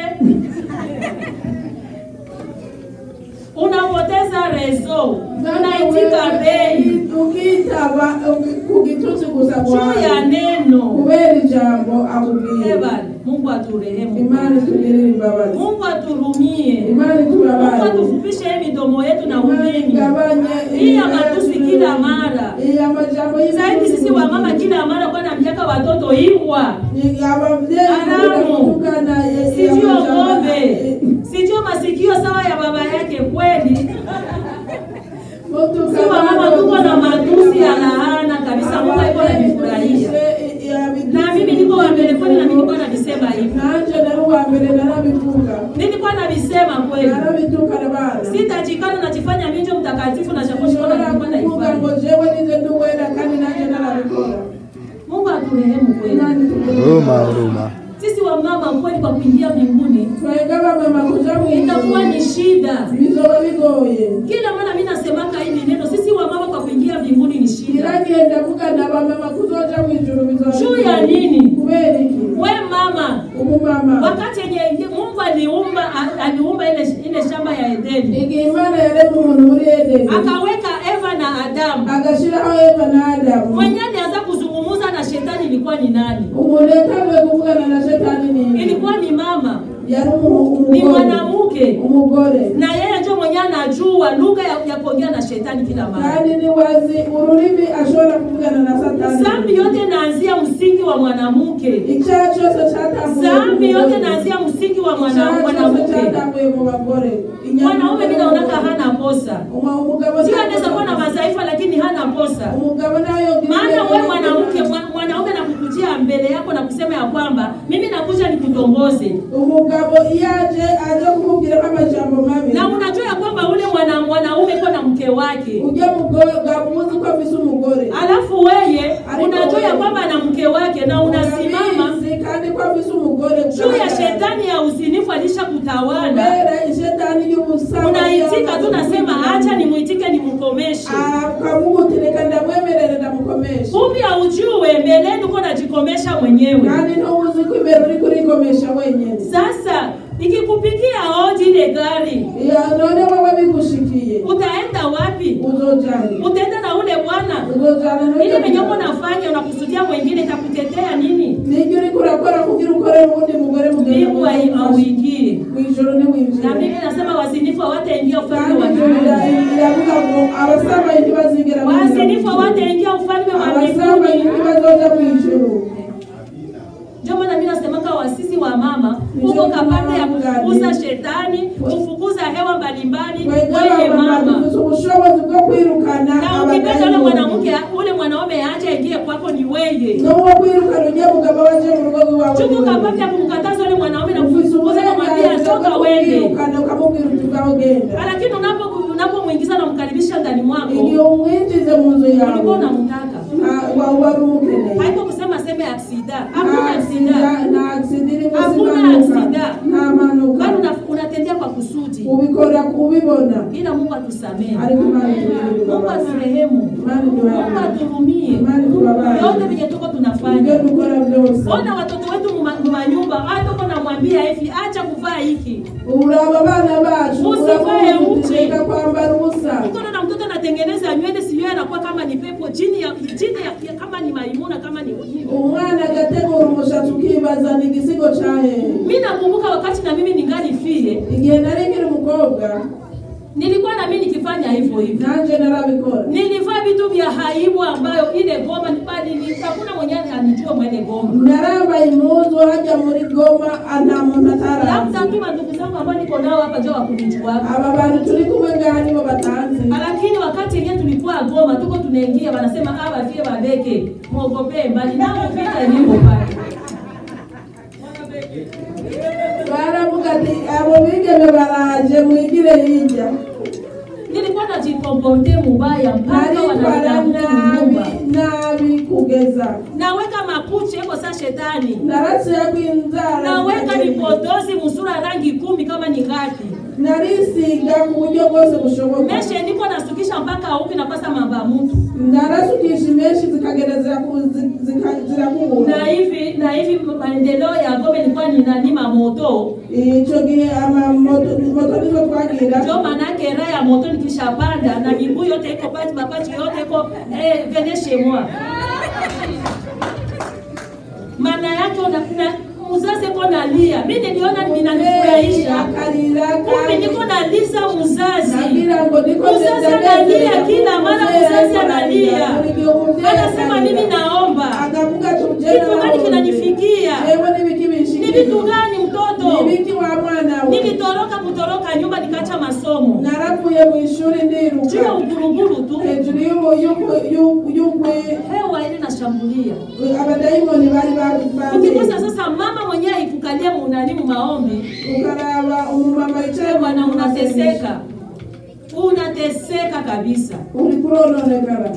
unapoteza rezo unaitika bei ukitaba ku gitusi gusa juu ya kwawe neno kubera ijambo akubwiye Evan, Mungu aturehemu, imana itugirire imbabazi Mungu aturumie, imana Mungu itubabarire atufupishe hii midomo yetu na imana ulimi igabanye hii ya matusi kila mara. iya majambo Zaidi sisi wa mama kila mara kwa na miaka watoto imbwa abavyeyi Haramu. kutukana sijio ng'ombe sijio masikio sawa ya baba yake kweli. Si wa mama tuko na matusi ya laana kabisa, Mungu alikuwa ananifurahia na mimi niko wa mbele kweli, na nilikuwa navisema hivi, nanje nari uwa mbere narabivuga nilikuwa navisema kweli. narabitukana bana Sitajikana najifanya minjo mtakatifu na shakoshi kwa nshobora nilikuwa kuvuga ngo naifanya. jewe nize nduwera kandi nanje narabikora Mungu aturehemu kweli. imana itugirire Huruma, imbabazi. huruma. Sisi wa mama kweli, kwa kuingia mbinguni twebwe abamama kuja itakuwa mw'ijuru ni shida. bizoba bigoye Kila mara mimi nasemaka hili neno, sisi wa mama kwa kuingia mbinguni ni shida. iragenda vugana abamama kuzoja mw'ijuru bizoba Juu bigoye. ya nini? kubera iki We mama, umumama wakati yenye Mungu aliumba aliumba ile ile shamba ya Edeni, igihe imana yarema umuntu muri edeni akaweka Eva na Adamu. agashiraho eva na adamu Mwenye alianza kuzungumza na shetani ilikuwa ni nani? umuntu yatanguye kuvugana na shetani ni Ilikuwa ni mama, yari umu- ni umugore mwanamke, umugore na yeye ndio mwenye anajua lugha ya, ya kuongea na shetani kila mara. kandi ni wazi ururimi ashobora kuvugana na satani Zambi yote naanzia msingi wa mwanamke. icyaha cyose cyatanguye Zambi ku yote mugore. naanzia msingi wa mwana- Icyaha cyose mwanamke. cyatanguye mu bagore Mwanaume mimi naonaka hana kosa, Uma- umugabo sio anaweza kuwa na madhaifu, lakini hana kosa. umugabo nayo Maana wewe mwanamke, mwa- mwanaume nakukujia mbele yako na kusema ya kwamba mimi nakuja nikutongoze, umugabo iyo aje aje kumubwira amajambo mabi na unajua ya kwamba ule mwana mwanaume iko na mke wake, ujya mugabo uzi ko afise umugore alafu weye Ariko unajua ya wewe- kwamba ana mke wake na unasimama Urabizi kandi ko afise umugore juu ya shetani ya uzinifu alisha kutawala, kubera ishetani y'ubusambo unaitika tu, nasema acha nimwitike nimkomeshe. akamugutireka ndamwemerere ndamukomesha Kumbe haujue mbeleni uko najikomesha mwenyewe. kandi ntubuzi ko imbere uri kurikomesha wenyine Sasa ikikupigia hodi ile gari, Ya, none wowe bigushikiye utaenda wapi? uzojani Utaenda na ule bwana uzojana n'uyo ile venye uko mugabo. nafanya, unakusudia mwingine, itakutetea nini? nibyo uriko urakora kugira ukorere uwundi mugore mugenda Mbingu hai- hauingie. mwijoro Na ntiwinjire Biblia inasema wazinifu hawataingia ufalme wa kandi ijoro mbinguni. ira- iravuga ngo abasambanyi ntibazigera binjira mu Wazinifu ijuru. hawataingia ufalme wa abasambanyi mbinguni. ntibazoja mu ijuru Ndio maana mimi nasemaka wasisi wa mama Ndio uko kapande ya maana kufukuza shetani, kufukuza hewa mbalimbali twebwe wewe abamama mama. dufite ubushobozi bwo kwirukana Na ukipenda ule abadayimoni. mwanamke ule mwanaume aje aingie kwako ni weye. n'uwo kwirukana ujya mugabo waje mu rugo rwawe Chuko kapande ya kumkataza ule mwanaume na ufise kumfukuza na kumwambia uburenganzira toka bwo wende. kwirukana ukamubwira uti vaho genda Lakini unapo unapomwingiza na kumkaribisha ndani mwako, igihe umwinjize mu nzu ulikuwa yawe unamtaka. ah, wa- wari umukeneye Haiko kusema seme aksida. nta Hakuna aksida. aksida nta aksida irimo Hakuna simanuka aksida. nta manuka Bali una- unatendea kwa kusudi. ubikora kubibona Ila Mungu atusamehe. ariko imana itugirire Mungu imbabazi aturehemu. imana Mungu iduhaye aturumie. imana itubabaye Yote vyenye tuko ibyo tunafanya. dukora byose Ona watoto wetu muma- mumanyumba, hata uko namwambia hivi, acha kuvaa hiki. uraba abana bacu Usivae uravuga uti uchi. reka kwambara ubusa Uko na mtoto anatengeneza nywele, sijui anakuwa kama ni pepo chini ya chini ya, ya kama ni maimuna kama ni umwana agategura umushatsi ukibaza ni igisigo cyahehe mimi nakumbuka wakati na mimi ningali fie, igihe nari nkiri umukobwa nilikuwa na mimi nikifanya hivyo hivyo. nanje narabikora Nilivaa vitu vya haibu ambayo ile goma bali ni hakuna mwenye anijua mwele goma. narambaye impuzu hajya muri goma nta muntu Labda atarazi tu mandugu zangu ambao niko nao hapa ndio wakunijua. aba bantu turi kumwe ngaha nibo batanzi Lakini wakati yenyewe tulikuwa Goma, tuko tunaingia, wanasema aba vie babeke muogopee mbali nao vita ilivyo pale. baravuga ati abo bigeme baraje mwigire hirya Nilikuwa najikomporte mubaya mpaka naritwara wananilamutu nyumba nabi nabi kugeza naweka makuchi eko sa shetani narasirako inzara naweka vipodozi musura rangi kumi kama ni ngapi narisiga ku buryo bwose bushoboka meshe niko nasukisha mpaka upi napasa mamba mutu narasukisha imenshi zikagenda ziraku- zi- zika- zirakubura na hivi na hivi maendeleo ya gome nilikuwa ninanima moto ico gihe amamoto moto nizo twagira ndio manake raha ya moto nikishapanda na miguu yote iko pati mapachi yote iko eh, vene chez moi maana yake una, na, mzazi ko nalia mi niliona ninanifurahisha akarira kumbe niko naliza mzazi nagira ngo niko mzazi analia kila mara mzazi analia anasema mimi naomba akavuga kitu gani kinanifikia jewe nibiki ni binshikira vitu gani mtoto nibiki wa mwana we nilitoroka kutoroka nyumba nikacha masomo naravuye mu ishuri juu ya ndiruka uguruguru tu hejuru y'ubu- y'ubu- y'ubu- y'ugwe hewa ile nashambulia abadayimoni bari ba- ukikosa bari sasa mama mwenyewe ikukalia munani mu maombi ukaraba umumama yicaye bwana unateseka unateseka kabisa uri kurononekara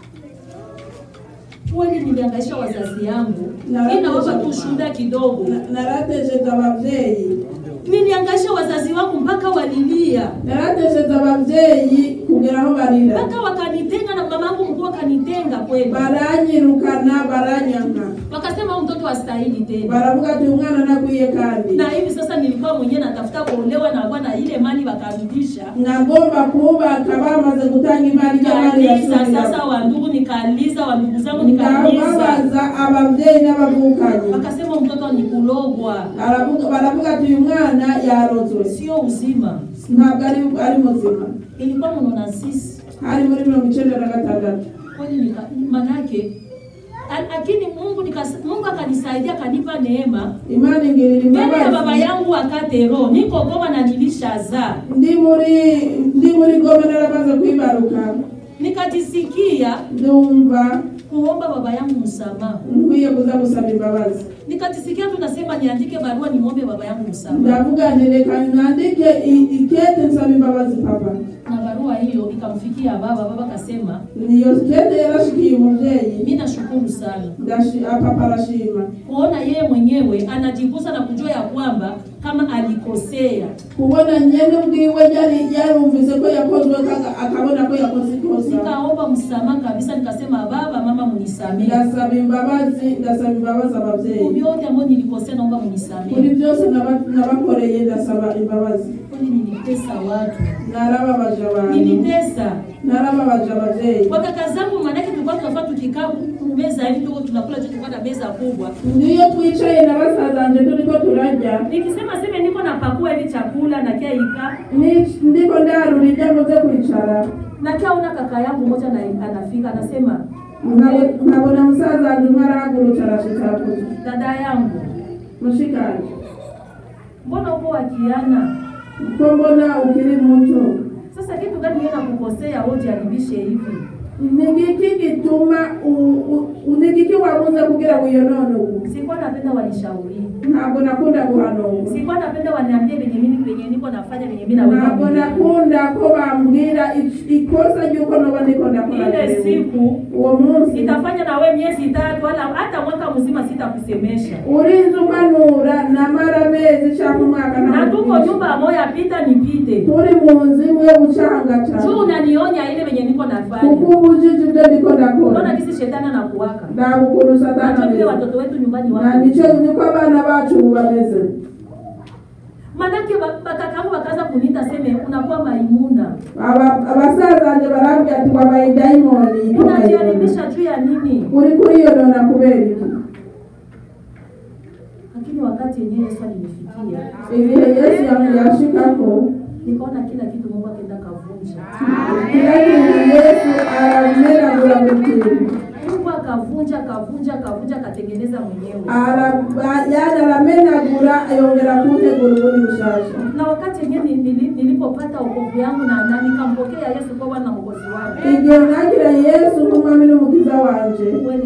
kweli niliangaisha wazazi yangu Na inawapa tu wazazi shuhuda kidogo Na- naratesheza abavyeyi niliangaisha wazazi wangu mpaka walilia naratesheza abavyeyi kugera aho barira mpaka wakanitenga na mamangu mkuu akanitenga kweli baranyirukana baranyanka wakasema huyu mtoto astahili tena baravuga ati umwana nakwiye kandi na hivi sasa nilikuwa mwenyewe natafuta kuolewa na bwana ile mali wakarudisha nagomba kubaka bamaze gutanga imari y'abandi nikaliza sasa basubira wandugu nikaliza wandugu zangu nikaliza ndababaza abavyeyi n'abavukanyi wakasema mtoto ni kulogwa Aravuga- baravuga ati uyu mwana yarozwe sio uzima ntabwo ari ari muzima ilikuwa mnona sisi hari muri mirongo icenda na gatandatu kweli nika- manake a- lakini mungu nikas, mungu akanisaidia akanipa neema imana ingirira mbele ya baba imbabazi yangu wakatero niko goma na nilishaza ndi muri ndi muri goma naramaze kwibaruka nikajisikia ndumva kuomba baba yangu msamaha nkwiye kuza gusaba imbabazi nikajisikia tu nasema niandike barua nimwombe baba yangu msamaha ndavuga nti reka nandike i- ikete nsaba imbabazi papa na barua hiyo ikamfikia baba baba akasema niyo kete yarashikiye umuvyeyi mi nashukuru sana ndashi- ah, papa arashima kuona yeye mwenyewe anajigusa na kujua ya kwamba kama alikosea kubona nyene ubwiwe yari yarumvise ko yakozwe kanga- akabona ko yakoze ikosa nikaomba msamaha kabisa nikasema baba mama munisamehe ndasaba imbabazi ndasaba imbabazi abavyeyi vyote ambayo nilikosea naomba kuri munisamehe byose naba- nabakoreye ndasaba imbabazi kweli nilitesa watu narababaje abantu nilitesa narababaje abavyeyi kwa kaka zangu maanake tulikuwa tunafaa tukikaa meza hivi tuko tunakula tu tulikuwa na meza kubwa ndiyo twicaye na basazanje turiko turarya nikisema seme niko napakua hivi chakula na kia ika Ni- ndiko ndarura ibyo amaze kwicara na kia una kaka yangu moja na anafika anasema Nkabo- nkabona musaza wanje umwe arahagurutse arashitakuza dada yangu mushikanje mbona uko wakiana ko mbona ukiri muto sasa kitu gani yeye nakukosea wote alibishe hivi nigiki gituma u- u- nigiki wabuze kugira ngo uyonone ubu sikuwa napenda wanishauri ntabwo nakunda guhanurwa sikuwa napenda waniambie venye mimi venye niko nafanya venye mimi ntabwo naweka mwili. nakunda ko bambwira i- ikosa ry'uko noba ndiko ndakora ile jewe. siku uwo munsi itafanya na we miezi tatu wala hata mwaka mzima sitakusemesha urinze umanura namara amezi cyangwa umwaka na tuko ntamugisha. nyumba moya pita nipite turi mu nzu imwe ucanga juu cyane unanionya ile venye niko kuko nafanya ubujiji ibyo ndiko unaona ndakora kisi shetani anakuwaka ntabwo ukuntu satani nacho vile ameze watoto wetu nyumbani na wako nicyo niko abana bacu ubu bameze manake ba- bakakangu bakaza kunita seme unakuwa maimuna Aba- abasazanje barambwira ati wabaye dayimoni unajiharibisha juu ya nini uri kuriyonona kubera iki lakini wakati yenyewe yesu alinifikia ibihe yesu yamu- yashikako nikaona kila kitu mungu akenda kavunja kila kintu yesu aramenagura buri kintu mungu akavunja akavunja akavunja akatengeneza mwenyewe Ara- yani aramenagura yongera kuntegura ubundi bushasha na wakati yenyewe ni- nili- nilipopata wokovu yangu na na nikampokea yesu kwa bwana na mwokozi wangu igihe nakira yesu nk'umwami n'umukiza wanje kweli nilisikia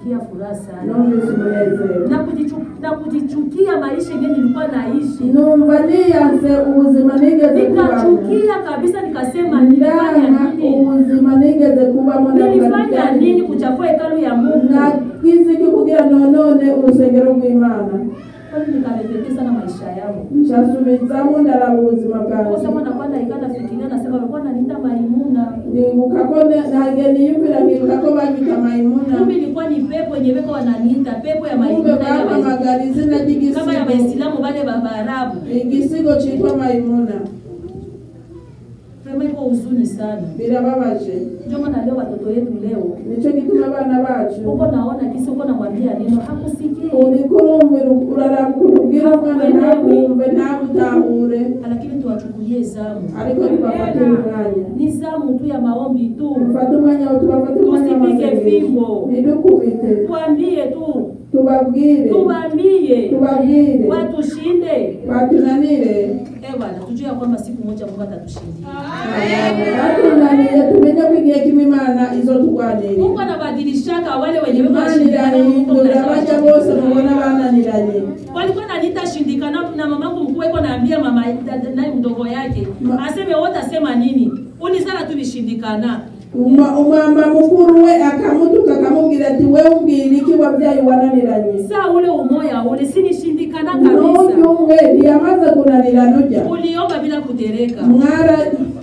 kusikia furaha sana numvise umunezero na kujichu- na kujichukia maisha yenyewe nilikuwa naishi numva niyanse ubuzima nigeze kubamo nikachukia kabisa nikasema nilifanya ndanga nini ubuzima nigeze kubamo nilifanya nini kuchafua hekalu ya mungu nakiziki kugira nonone urusengero rw'imana kwani nikarekebisha na maisha yangu nshasubizamo ndaraba ubuzima Kwa bwanjye sababu nakuwa naika nafikiria nasema walikuwa wananiita maimuna ndibuka ko ne- nage niyumvira nkibuka ko banyita mayimuna kumbe ilikuwa ni pepo yenye beko wananiita pepo ya kumbe maimuna ya Wais- bahamagara izina kama ya ry'igisigo waislamu wale wa Waarabu igisigo citwa mayimuna Vraiment iko huzuni sana birababaje ndio maana leo watoto wetu leo nico gituma abana bacu uko naona kisi uko namwambia neno hakusikii uriko urumvira uraraba ukuntu ubwira umwana ntakumve ntabutahure lakini tuwachukulie zamu ariko tubafatire umwanya ni zamu tu ya maombi tu tufate umwanya wo tubafate umwanya Tusipige w'amasengesho fimbo. ntidukubite tuambie tu tubabwire tuwaambie tubabwire watushinde batunanire eh bwana tujue ya kwamba siku moja Mungu atatushindia batunaniye tumenye ko igihe kimwe imana izotugwanirira Mungu anabadilishaka wale wenye weko imana washindikana Mungu irahindura anaweza abaja bose washindikana. mubona bananiranye walikuwa naniita shindikana na mamangu mkuu eko naambia mama dada- nani mdogo yake Ma- aseme wote asema nini ulizana tu vishindikana Uma- umwamba mukuru we akamutuka akamubwira ati we umbwira iki wabyaye wananiranye saa ule umoya ule sinishindikana n'uyu kabisa umwe ntiyamaze kunanira nujya uliomba bila kutereka mwara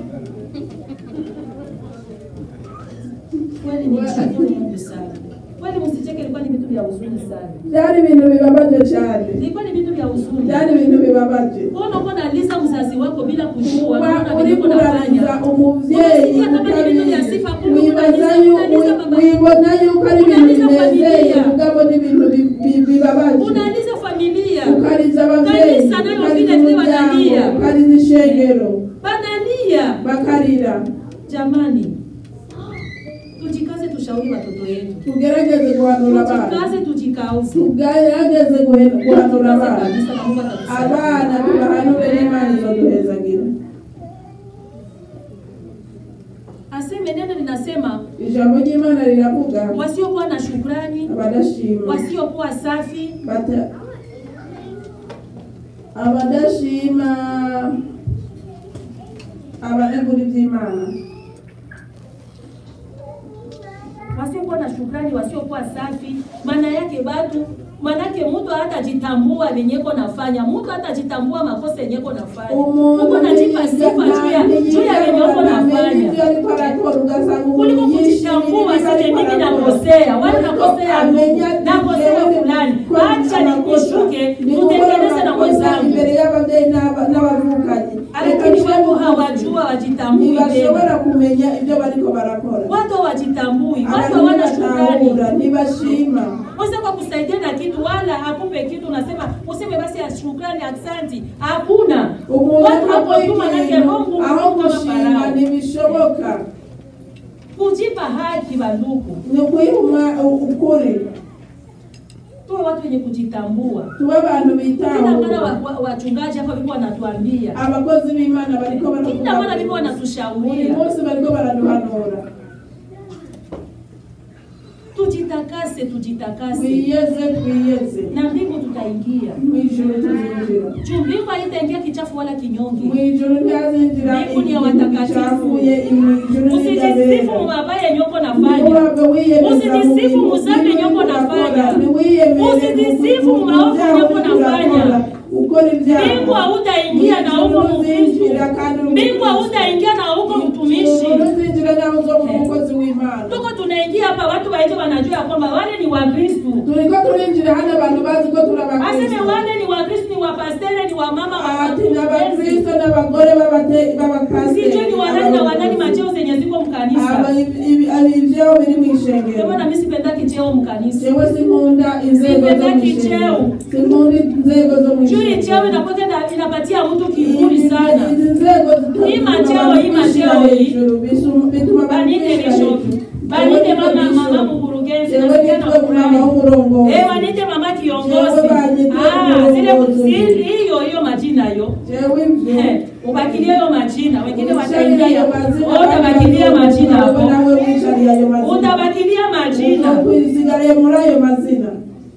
kweli ni mshukuru Mungu sana kweli msicheke ilikuwa ni vitu vya huzuni sana byari ibintu bibabaje cyane ilikuwa ni vitu vya huzuni byari ibintu bibabaje Mbona uko naliza mzazi wako bila kujua kuba unaona uri vile uko kurariza nafanya umuvyeyi Unasikia kama ni vitu vya utabizi sifa, kumbe wibaza unaliza- yu- unaliza baba- wibona yuko ari ibintu Unaliza binezeye familia. mugabo ni ibintu bi- bi- bibabaje unaliza familia ukariza abavyeyi Kanisa nayo ukariza vile vile umuryango wanalia. ukariza ishengero banalia bakarira jamani tujikaze tushauri watoto wetu tugerageze guhanura abana tujikaze tujikauze tugerageze guhe- guhanura Tujikaze abana kabisa na Mungu atatusaidia. abana tubahanure n'imana izoduhezagira aseme neno linasema ijambo ry'imana riravuga wasiokuwa na shukrani abadashima wasiokuwa safi bata abadashima abanegura iby'imana wasiokuwa na shukrani wasiokuwa safi maana yake batu manake mtu hatajitambua venyeko nafanya mtu hatajitambua makosa yenyeko nafanya uko najipa sifa juu ya juu ya venye uko nafanya kuliko kujitambua sije mimi nakosea wala nakosea Mungu nakosea fulani acha nikushuke tutengeneze na mwenzangu imbere y'ababyeyi n'aba- n'abavukanye lakini watu hawajua wajitambui tena ntibashobora kumenya ibyo bariko barakora watu hawajitambui watu abantu hawana shukrani batahura ntibashima Usa kwa kusaidia na kitu wala akupe kitu, unasema useme basi ya shukrani, aksanti. Hakuna umuntu watu wako akora tu, manake ikintu roho ngumu aho kama gushima Farao. ntibishoboka Kujipa haki bandugu, ni ukuyihuma ukuri tuwe watu wenye kujitambua. tuba abantu Kila mara bitahura wa- wa- wachungaji hapa viko wanatuambia, abakozi b'imana bariko kila mara viko buri wanatushauria munsi bariko baraduhanura tujitakase, tujitakase twiyeze twiyeze na mbingu tutaingia. mwijuru tuzinjira Juu mbingu haitaingia kichafu wala kinyonge. mwijuru ntihazinjira Mbingu ni ya ikintu watakatifu. gicafuye mwijuru Usijisifu mu mabaya yenye uko nafanya. Ntiwaba wiyemeza Usijisifu mu- mu zambi yenye uko nafanya. Ntiwiyemeze Usijisifu mu- mu mu maovu byaha yenye uko uriko nafanya. urakora, ukora ibyaha mbingu hautaingia na huko Uzinjira mkristo kandi uri mbingu umukristo. hautaingia na huko mtumishi uzinjira nawe uzoba umukozi w'imana tuko tunaingia hapa watu waje wanajua ya kwamba wale ni wakristu turiko turinjira hano abantu bazi ko turi aseme abakristo wale ni wakristu ni wapastere ni wamama ati ni abakristo n'abagore b'abate- b'abapasiteri sijui ni wanani na wanani macheo zenye ziko mkanisa Aba- ibi- ibi- abi- ivyeo biri Ndio mw'ishengero maana mimi sipendaki cheo mkanisa jewe sinkunda inzego zo Sipendaki mw'ishengero cheo. sinkunda inzego zo juu hii cheo mw'ishengero inakuwa inapatia mtu kiburi sana izi nzego zituma Hii macheo, abantu hii bishira macheo hii. hejuru, bisu- bituma abantu banite bishira bishop hejuru. banite Jewe mama nitwa mama bishop. mkurugenzi Jewe nasikia na nitwa mama furahi w'umurongozi. Eh, wanite mama kiongozi. Jewe banyite Ah, zile umurongozi. si- hiyo hiyo majina yo. Jewe ivyo. Eh, ubakilie hiyo majina, wengine Wicarira wataingia. ayo mazina, Wewe utabakilia abandi majina bazovuga, hapo. nawe wicarira ayo mazina. Utabakilia majina uzokwisigaliye muri ayo mazina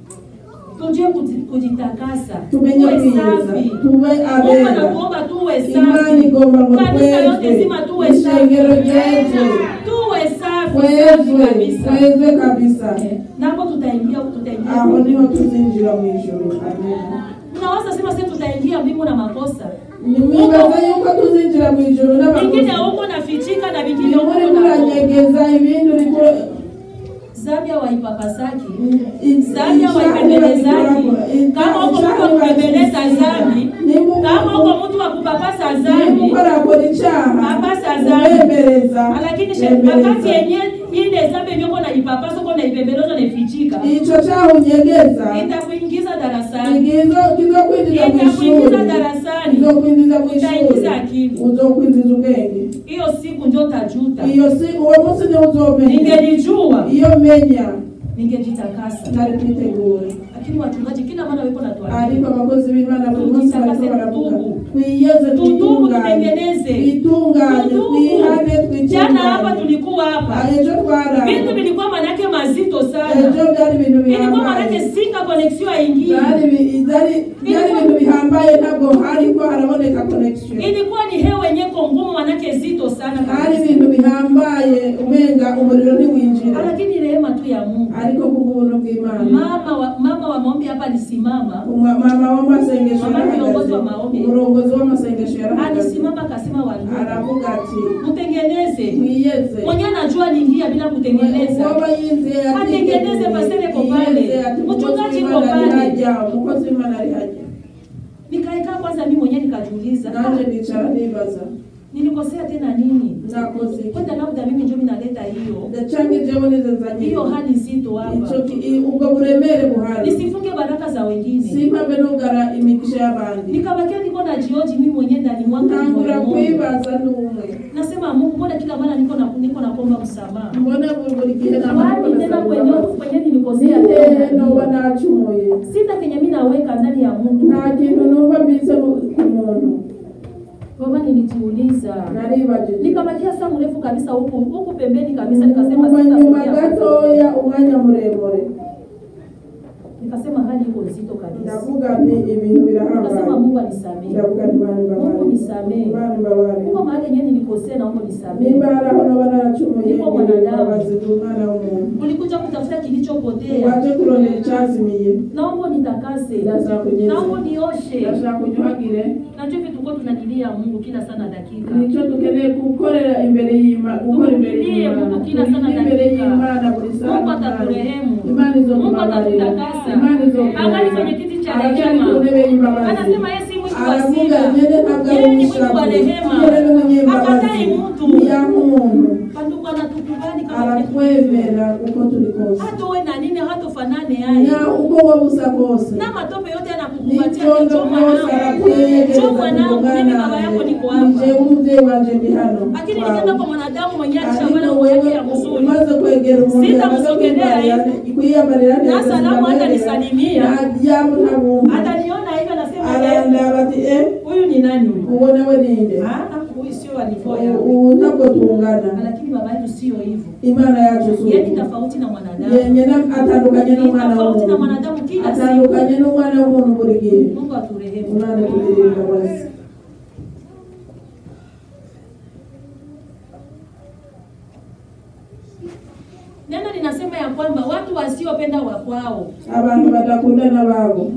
tujue kuji- kujitakasa tumenye tuwe kwiza safi tube Mungu abera anatuomba tuwe imana safi igomba ngo kanisa yote twezwe zima tuwe ishengero safi ryezwe tuwe safi safi twezwe kabisa twezwe kabisa Eh, napo tutaingia tutaingia aho niho tuzinjira mu ijuru amen unaweza sema sasa tutaingia mbingu na makosa nimwibaza yuko tuzinjira mu ijuru vingine n'abakozi huko nafichika na vingine ni huko muri na muranyegeza ibindi uriko Zabia waipapasaki i- Zabia icyaha waipembelezaki ntibakigorako. kama uko Icyaha mtu wa kupembeleza ntibakigorako. zambi Niba- kama uko mtu wa kupapasa niba zambi ukora akora icyaha Papasa zambi. ubemereza lakini she- bemereza. wakati yenye ile zambi yenye uko naipapasa uko naipembeleza naifichika ico cyaha unyegeza itakuingiza darasani igizo kizokwinjiza mu itakuingiza ishuri darasani kizokwinjiza mu ishuri Itaingiza akili. uzokwinjiza ubwenge hiyo siku ndio tajuta iyo si uwo munsi niwo uzomenya ningelijua iyo menya ningejitakasa ntari kwitegura lakini wachungaji kila mara wiko natuambia ariko abakozi b'imana buri munsi bariko Tujitakase, baravuga tutubu. twiyeze Tutubu, twitunganye tutengeneze. twitunganye Tutubu. twihane jana hapa twitunganye tulikuwa hapa Ah, ejo twara vitu vilikuwa manake mazito sana ejo byari ibintu ilikuwa manake bihambaye singa connection haingii byari bi- byari- byari ibintu bihambaye ntabwo hariko haraboneka connection ilikuwa ni hewa yenye ngumu manake zito sana hari kabisa. ibintu bihambaye umenga umuriro ntiwinjira lakini rehema tu ya Mungu ariko kubw'ubuntu bw'imana mama wa, mama wa maombi hapa alisimama Umwa- mama w'amasengesho Mama yarahagaze kiongozi wa maombi. umurongozi w'amasengesho yarahagaze alisimama akasema wandugu aravuga ati mtengeneze mwiyeze mwenye anajua niingia bila kutengeneza Uwaba yizeye ati- Atengeneze pasere ko pale. Yizeye ati umukozi Mchungaji w'Imana ko ari pale. hajya umukozi w'imana ari hajya nikaikaa kwanza mimi mwenyewe nikajiuliza naje nicara nibaza nilikosea tena nini nakoze iki? kwenda labda mimi ndio minaleta hiyo ndacange jewe nizenzanye hiyo hali nzito hapa ico ki- i- ubwo buremere buhari nisifunge baraka za wengine simpave nugara imigisha y'abandi nikabakia niko na jioji mimi mwenyewe ndani mwangu ntangura moyo wangu. kwibaza n'umwe nasema Mungu mbona kila mara niko na niko nakomba msamaha mbona buri buri gihe wapi tena kwenye kwenye nilikosea Eh, noba tena nacumuye sita kenye mimi naweka ndani ya Mungu nta kintu numva mbize mu- ku muntu baba nilijiuliza naribajije nikabakia saa mrefu kabisa huku huku pembeni kabisa nikasema Nyuma nyuma sitafikia gatoya umwanya muremure nikasema hali iko nzito kabisa ndavuga nti ibintu nikasema birahambaye Mungu anisamehe ndavuga nti bani Mungu mbabare nisamehe bani mbabare Mungu mahali yenyewe nilikosea naomba nisamehe nimba hari aho noba naracumuye Niko mwanadamu. imbabazi z'umwana w'umuntu ulikuja kutafuta kilichopotea waje kurondera icyazimiye naomba nitakase ndashaka kugeza naomba nioshe ndashaka kunyuhagire najua vitu kwa tunadilia Mungu kila sana dakika nicyo dukeneye gukorera imbere y'Imana gukora imbere Tumlilie y'Imana Mungu kila sana Turi imbere dakika. y'Imana buri saa Mungu n'umwanya. atakurehemu Imana Mungu izokubabarira atakutakasa Imana izokubabarira angali kwenye kiti cha aracyari ku rehema ntebe y'imbabazi anasema yeye si mwitu wa aravuga sila nyene ntabwo ari yeye ni mwitu wa umushavu rehema nyene ni umunyembabazi akatai mtu ntiyanka umuntu bandugu anatukubali kama aratwemera uko turi kose hata uwe na nini hatofanane yaye na uko wowe usa kose na matope yote anakukumbatia n'icyondo kicho byose mwanangu cho arakwegereza mwanangu mimi baba yako niko nije hapa umubyeyi wanje ndi hano lakini kwawe. nikienda kwa mwanadamu mwenyewe ariko alishavala nguo yake ya wewe mzuri umaze kwegera umuntu Sitamusogelea yamaze kwiyambarira neza Na salamu hata nisalimia. najyamu ntabumva ataniona hivi anasema eh, arandaba ati e huyu ni nani huyu uwo nawe ninde Ah, huyu sio wa nivo yangu ubu ntabwo tungana lakini baba yetu sio hivyo imana yacu si yeye ni uko tofauti na mwanadamu yenye na- atandukanye Ni n'umwana tofauti na w'umuntu mwanadamu kila siku atandukanye n'umwana w'umuntu buri gihe Mungu aturehemu umwana tugirira imbabazi neno linasema ya kwamba watu wasiopenda wa kwao abantu badakundana babo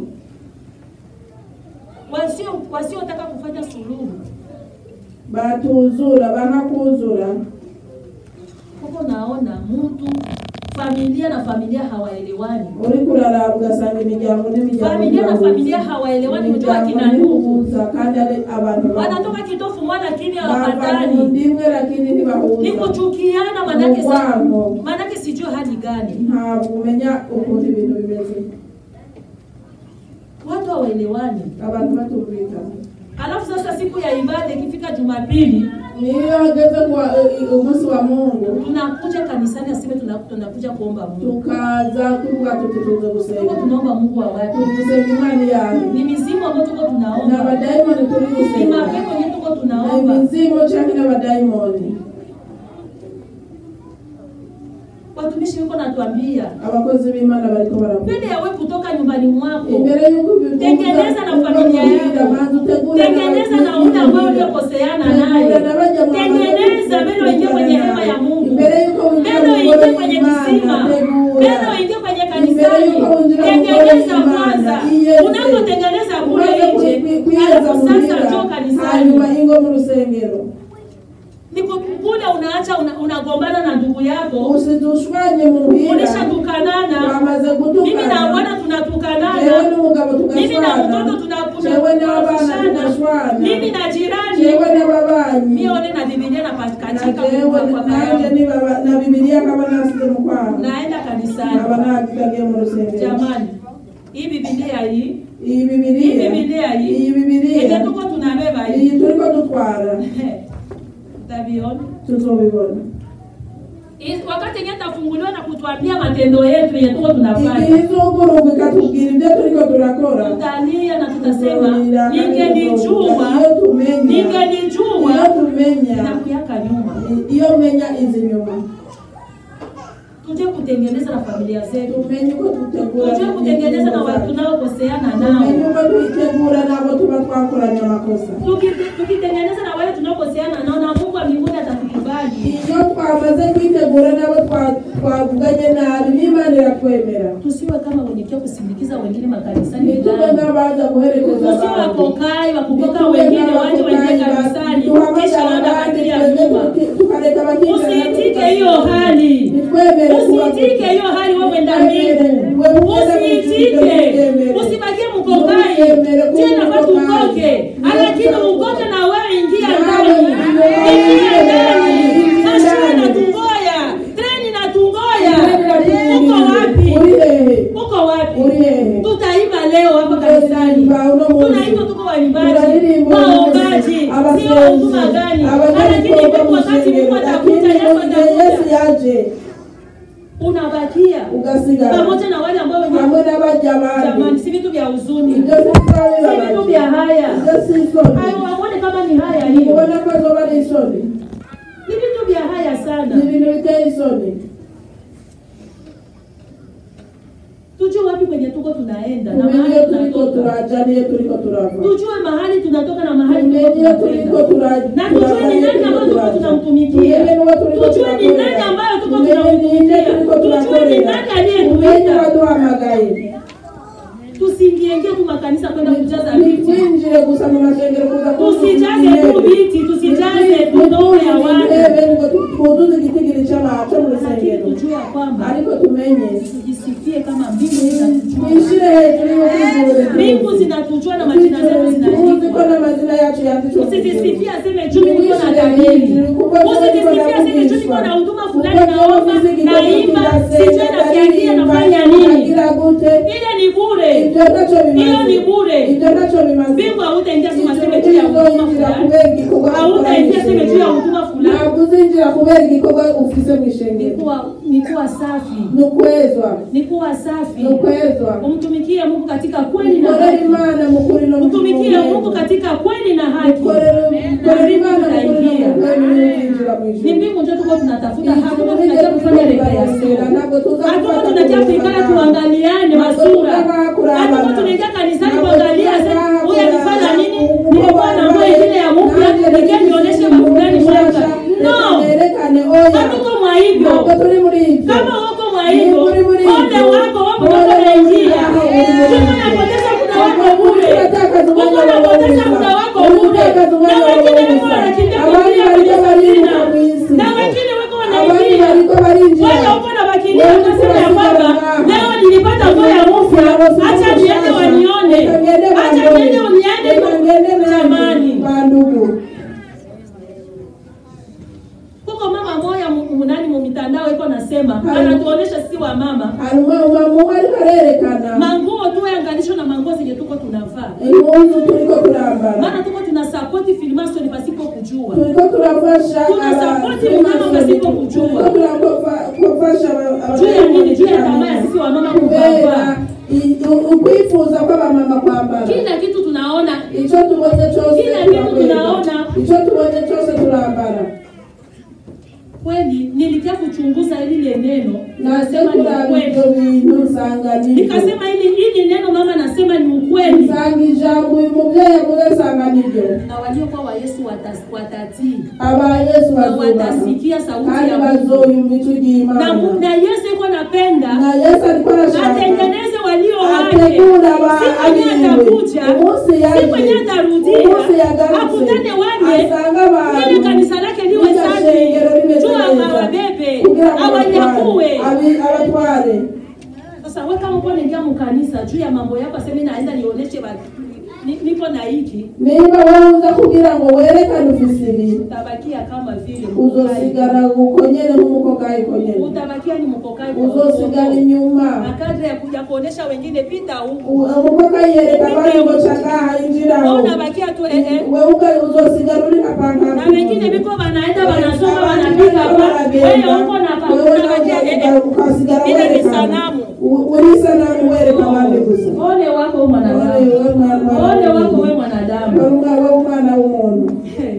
wasio wasiotaka kufanya suluhu batuzura banakuzura huko naona mtu familia na familia hawaelewani uri kuraraba ugasanga imiryango n'imiryango familia na irahuza. familia hawaelewani unajua Imiryango kina ndugu ntihuza kandi ari abantu bamwe. wanatoka kitofu mwana lakini bava mu hawapatani ndimwe lakini ni ntibahuza kuchukiana manake sa- urwango manake sijui hali gani ntabwo umenya ukuntu ibintu bimeze watu hawaelewani abantu batumvikana alafu sasa siku ya ibada ikifika jumapili niyo hageze kuwa i- umunsi wa mungu tunakuja kanisani aseme tuna- tunakuja kuomba mungu tukaza tuvuga tuti tuze tuko gusenga tunaomba mungu wa watu turi gusenga imana yawe ni mizimu ambayo tuko ni tunaomba abadayimoni turi ni gusenga mapepo yenyewe tuko ni tunaomba imizimu cyangwa n'abadayimoni watumishi wiko natuambia abakozi b'imana bariko baravuga mbele yawe kutoka nyumbani mwako imbere y'uko ubivuga, tengeneza na uva familia muhira, yako banza utegure tengeneza na n'abakiri ule ambayo muhira. uliokoseana Tegura naye na baja mu tengeneza bamaze mbele uingie kwenye kuvugana hema ya nawe. mungu imbere y'uko winjira mbele mu uingie ngoro kwenye y'Imana, kisima tegura. mbele uingie kwenye Imbere kanisani y'uko winjira mu ngoro tengeneza y'Imana, kwanza iyeze. unapotengeneza kule Umaze nje kwi- kwiyeza alafu mu sasa muhira, njoo kanisani hanyuma ingo mu rusengero niko kule unaacha una- unagombana na ndugu yako usidushwanye muhira ulishatukanana wamaze mimi na gutukana bwana jewe tunatukanana n'umugabo mimi na tugashwana mtoto tuna- jewe n'abana tunafishana tugashwana mimi na jirani jewe n'ababanyi mione na bibilia na napakatika jewe kwa nanje yangu nibaba- na bibiliya kaba nasize mu kwaha naenda kanisani aba nagitagiye mu rusengero jamani hii bibilia hii iyi hii bibiliya bibilia hii iyi bibiliya yenye tuko tunabeba hii iyi turiko dutwara utaviona tuzobibona Hii- wakati yenye tafunguliwa na kutuambia matendo yetu yenye tuko tunafanya igihe izuguruka ikatubwira ibyo turiko turakora tutalia na tutasema tuzorira ningelijua iyo tumenya ningelijua iyo tumenya nakuyaka nyuma iyo menya izi nyuma tuje kutengeneza na familia zetu tumenye uko dutegura tujue kutengeneza na watu tunaokoseana nao tumenye uko twitegura n'abo tuba twakoranye amakosa Tuki- tukitengeneza na wale tunaokoseana nao na mungu wa mbinguni atatukubali iyo twamaze kwitegura n'abo twa- twavuganye nabi n'imana iratwemera tusiwe kama wenye kia kusindikiza wengine makanisani ntitube ndani. nk'abaza guherekeza tusiwe abandi wakokai wakukoka Ntitube wengine waje waingie nk'abakokayi kanisani duhamagara kisha wanda abandi bakilia twebwe nyuma tuki- tukareka bakicara usiitike hiyo hali nitwemere kuba usiitike hiyo hali wewe mwenda mbingu usiitike usibakie mkokai tena nafaa tukoke lakini ukoke na wewe ingia ndani ingia ndani mashua natungoya treni natungoya uko wapi uri hehe uko wapi uri hehe tutaimba leo hapa kanisani tunaitwa tuko waimbaji waombaji sio huduma gani lakini ipo wakati mungu atakuja yesu yesu atakuja yaje unabakia ugasigara pamoja na wale ambao wenye hamwe n'abajya jamani abandi si vitu vya huzuni ibyo si si vitu vya haya ibyo si isoni hayo waone kama ni haya hiyo ubona ko zoba ari isoni ni vitu vya haya sana ni ibintu biteye isoni tujue wapi kwenye tuko tunaenda na tumenye mahali iyo turiko tunatoka turaja n'iyo turiko turava tujue mahali tunatoka na mahali tumenye tuko iyo turiko tunakwenda turaja na tujue ni nani ambayo tuko tunamtumikia tujue ni nani ambayo tuko tunamtumikia tujue ni nani tumenye aliyetuita waduhamagaye tusiingiengie tu makanisa kwenda kujaza viti nitwinjire gusa mu masengero kuza tusijaze tu viti tusijaze tu ndogo ya watu twuzuze igitigiri cy'abantu mu lakini rusengero tujue ya kwamba ariko tumenye tujisifie kama mbingu zinatujua twishire hejuru mbingu zinatujua na majina zetu tuzi ko zinaandikwa n'amazina yacu yanditswe mu usijisifie aseme juu mimi niko na tabiri usijisifie aseme juu niko na huduma fulani naomba naimba sijue nafiagia nafanya nini ile ni bure ibyo ntacyo hiyo ni bimaze bure ibyo ntacyo bimaze mbingu hautaingia sema seme juu ya huduma fulani hautaingia seme juu ya huduma fulani ntabwo uzinjira kubera igikorwa ufise mu ni ishengero kuwa ni kuwa safi ni ukwezwa ni kuwa safi ni ukwezwa umtumikie Mungu katika kweli na mukorere haki imana mukuri no mu mtumikie kinyamwuga. Mungu katika kweli na haki mukorere mukorere imana mukuri no mu kweli n'uzinjira mu ni ijuru mbingu ndio tuko tunatafuta Ijuru hakuna niryo tunakia kufanya tunabarasira, rekreation ntabwo tuza hatuko gufata tunakia ku kuikala mfano. tuangaliane masura hatuko tunaingia kanisani kuangalia sasa huyu alifanya nini nilikuwa na nguo ingine ya mpya nikia nionyeshe mafulani mwaka no hatuko mwa hivyo kama wako mwa hivyo ole wako wapo wako naingia tuko napoteza muda wako bure uko napoteza muda wako bure na wengine wako wanakimbia kuingia kwenye safina na wengine wako wanaingia wale uko na bakilia wakasema ya kwamba leo nilipata nguo ya mpya acha niende wanione acha niende uniende jamani kuko mama moya mu- munani mu mitandao iko nasema anatuonesha sisi wa mama hanyuma umamuwe ariko arerekana manguo tu yanganisho na manguo zenye tuko tunavaa impuzu turiko turambara maana tuko tuna support filmation pasipo kujua turiko turafasha Tunasapoti mama pasipo kujua. turiko turafasha juu ya nini juu ya tamaa ya sisi wamama kuvaa kubera i- u- ukwifuza kw'abamama kwambara kila kitu tunaona icyo tubonye cyose Kila kitu turakwenda. tunaona. icyo tubonye cyose turambara kweli nilikia kuchunguza lile neno naze nikasema ni kuraba ukweli ibyo bintu nsanga nibyo nikasema hili hili neno mama nasema ni ukweli nsanga ijambo uyu mubyeyi avuze nsanga nibyo na waliokuwa wa yesu watas- watatii aba yesu na bazubaha watasikia sauti kandi ya mungu bazoyumva icyo na, ry'imana na yesu iko napenda na yesu ariko arashaka atengeneze walio wake ategura aba si kwenye abiwe atakuja umunsi si yaje kwenye atarudia umunsi yagarutse akutane wale asanga abantu ili kanisa lake liwe Lile safi shengero limeze juu neza. awabebe kugira ngo awanyakuwe abatware, abi- abatware sasa we kama uko naingia mkanisa juu ya mambo yako aseme naenda nionyeshe watu ni- niko na hiki niba wowe uza kugira ngo werekane ufise ibi utabakia kama vile mkokai. uzosigara ukonyere nk'umukokayi konyene utabakia ni mkokai kwa uzosigara uongo. inyuma na kadri ya kuja kuonesha wengine pita huku U- umukokayi yereka abandi ngo cagaha Wewe injiraho unabakia tu eh, eh. wewe uga- uzosigara uri kapanga na wengine biko wanaenda wanasoma wanapiga hapa wewe uko na pa unabakia eh, eh. ukasigara Ile ni werekana sanamu. U- uri sanamu wereka abandi gusa ole wako wewe mwanadamu Ole, we mwana- ole wako wewe mwanadamu Wewe umwana- wewe umwana w'umuntu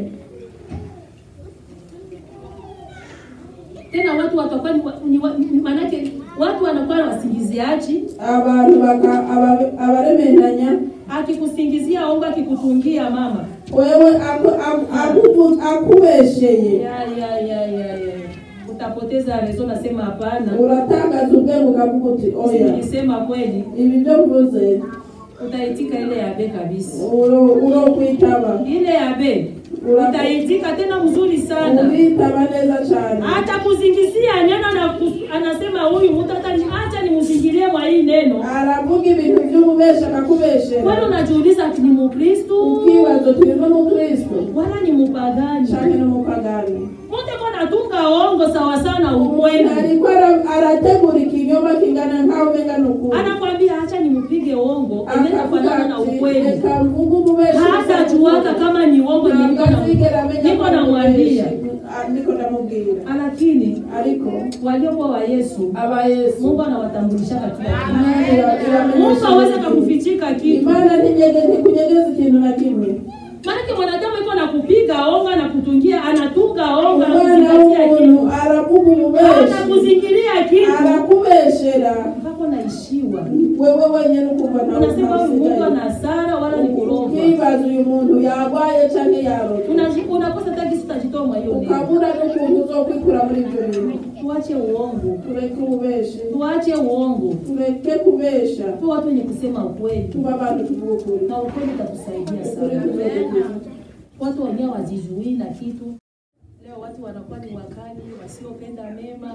tena watu watakuwa ni wa- ni wa- ni- manake watu wanakuwa na wasingiziaji abantu baka- aba- abaremendanya akikusingizia ongo akikutungia mama wewe aku- aku- akubu- akubesheye ya ya ya ya ya utapoteza rezo nasema hapana uratagaza ubwenge ukavuga uti oya nilisema kweli ibi byo mvuze utaitika ile ya be kabisa uro uro kwitaba ile ya be Ura- utaitika tena mzuri sana ubitaba neza cyane hata kuzingizia neno na kus- anasema huyu mtu hata ni- acha nimzingilie mwa hii neno aravuga ibintu by'ububesha akakubeshera kwani unajiuliza ati ni mukristu ukibazo turi n'umukristo wala ni mupagani canke n'umupagani mute ko natunga ongo sawa sana umuntu ukweli ariko ara- arategura ikinyoma kingana nkaho umenga ni ukuri anakwambia acha nimpige ongo eneza akavuga fanana na ati ukweli reka mvuge ububesha hata juaka kama ni uongo Ntabwo niko na- azigera amenya niko ko ari namwambia ububeshi. Ah, niko ndamubwira lakini ariko waliokuwa wa yesu aba yesu mungu anawatambulisha katika kitu Imana ira- iramenyesha mungu aweza ikintu. kakufichika kitu imana ntinyege- ntikunyegeza ikintu na kimwe maanake mwanadamu iko na kupiga onga na kutungia anatunga onga umwana anakuzingatia kitu w'umuntu aravuga ububeshi anakuzingilia kitu arakubeshera mpaka unaishiwa wewe wenyine ukumva ntawe unasema huyu mtu utasigaye. ana hasara wala ni kurogwa ukibaza uyu muntu yarwaye canke yarota Unaji- unakosa taki utajitoa mwa hiyo neno ukabura n'ukuntu uzokwikura muri ibyo bintu tuache uongo tureke ububeshi tuache uongo tureke kubesha tu watu wenye kusema ukweli tuba abantu tuvuga ukuri na ukweli utatusaidia ukuri sana kuzodukiza watu wenyewe wazizuii na kitu leo watu wanakuwa ni wakali wasiopenda mema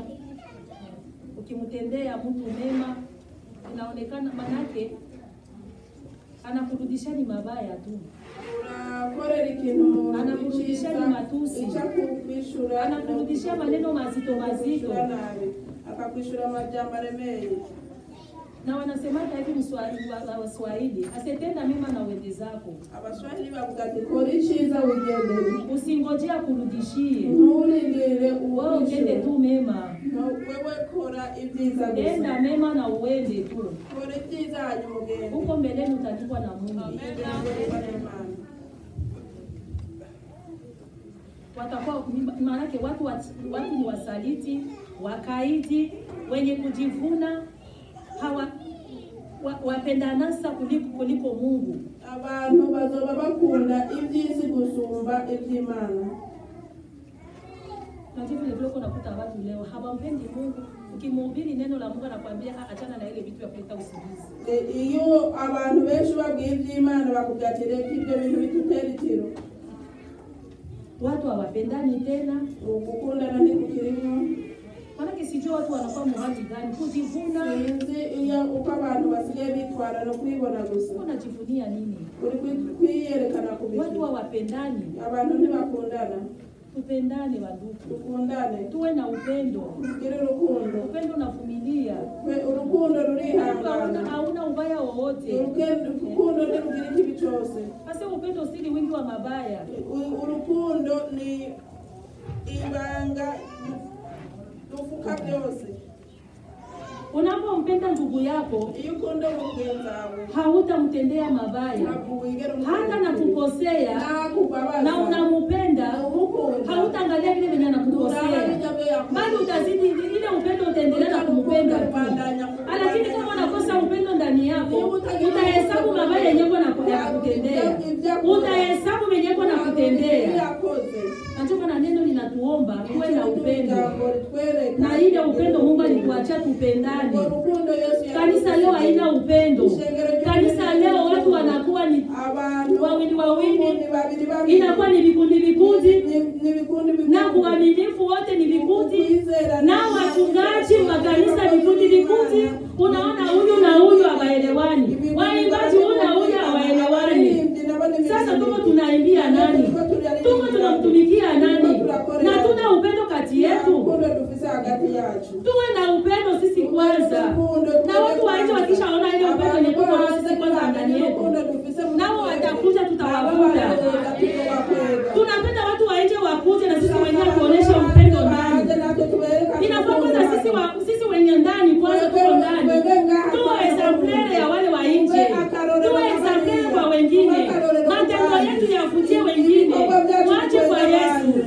ukimtendea mtu mema inaonekana manake anakurudisha ni mabaya tu urakorera ikintu umuntu Anakurudisha ni matusi. icakukwishura anakurudishia maneno mazito mazito nabi akakwishura amajambo aremeye na wanasemaga hivi Mswahili- wa- wa- waswahili asetenda mema na wende zako abaswahili bavuga ati kora icyiza wigendere usingojea kurudishie nturindire wewe utende uwishyura tu mema wewe kora ibyiza gusa enda mema na uende tu kora ibyiza hanyuma ugende huko mbeleni utalipwa na Mungu Ugende n'Imana. watakuwa maanake watu wat- watu ni wasaliti wakaidi wenye kujivuna hawa wa, wapenda nasa kuliko, kuliko Mungu abantu bazoba bakunda iby'isi gusumba iby'imana Najua vile vile uko nakuta watu leo hawampendi Mungu. Ukimhubiri neno la Mungu anakuambia "Ah, achana na ile vitu vya kuleta usingizi. E, iyo abantu benshi babwiye iby'imana bakubwira ati reka ibyo bintu bitutera itiro Watu hawapendani tena, ugukundana ntikukirimo maanake sijui watu wanakuwa muhali gani, kujivuna. sinzi iyo uko abantu basigaye bitwara no kwibona gusa Unajivunia nini? uri kwi- kwiyerekana ku Watu bintu hawapendani. abantu ntibakundana Tupendane wandugu, dukundane tuwe na upendo. tugire urukundo Upendo unavumilia, Kwe- urukundo hauna rurihangana hauna ubaya wowote. Uruke- urukundo ntirugira ikibi cyose Sasa upendo sili wingi wa mabaya. U- urukundo ni ibanga rufuka byose Unapompenda ndugu yako iyo ukunda mugenzi wawe hautamtendea mabaya, ntabwo wigera hata nakukosea nakubabaza na unamupenda, umukunda hautaangalia vile venye anakukosea, bali utazidi ile upendo, utaendelea na kumpenda tu. Lakini kama unakosa upendo ndani yako, utahesabu mabaya yenyewe nakutendea, utahesabu venye na kutendea. yakoze Nachoka na neno linatuomba tuwe na upendo, upendo na ile upendo Mungu alituachia tupendane. urukundo Yesu Kanisa leo haina upendo. Kanisa leo watu wanakuwa ni abantu wawili wawili, ni babiri babiri inakuwa ni vikundi vikundi, Ni- ni vikundi vikundi. na uaminifu wote ni vikundi, Kwizera na wachungaji wa kanisa vikundi vikundi. Unaona huyu na huyu hawaelewani, waimbaji huyu na huyu hawaelewani. Sasa tuko tunaimbia nani? Tuko tunamtumikia nani? Na tuna upendo kati yetu. urukundo dufise hagati yacu Tuwe na upendo sisi kwanza, na watu waje wakishaona ile upendo yenye tuko nayo sisi kwanza ndani yetu, nao watakuja, tutawavuta. Tunapenda watu wa nje wakuje na sisi wenyewe tuoneshe upendo ndani. Inafaa kwanza sisi wa, sisi wenye ndani kwanza tuko ndani, tuwe exemplare ya wale wa nje, tuwe exemplare kwa wengine, matendo yetu yavutie wengine, wache kwa Yesu.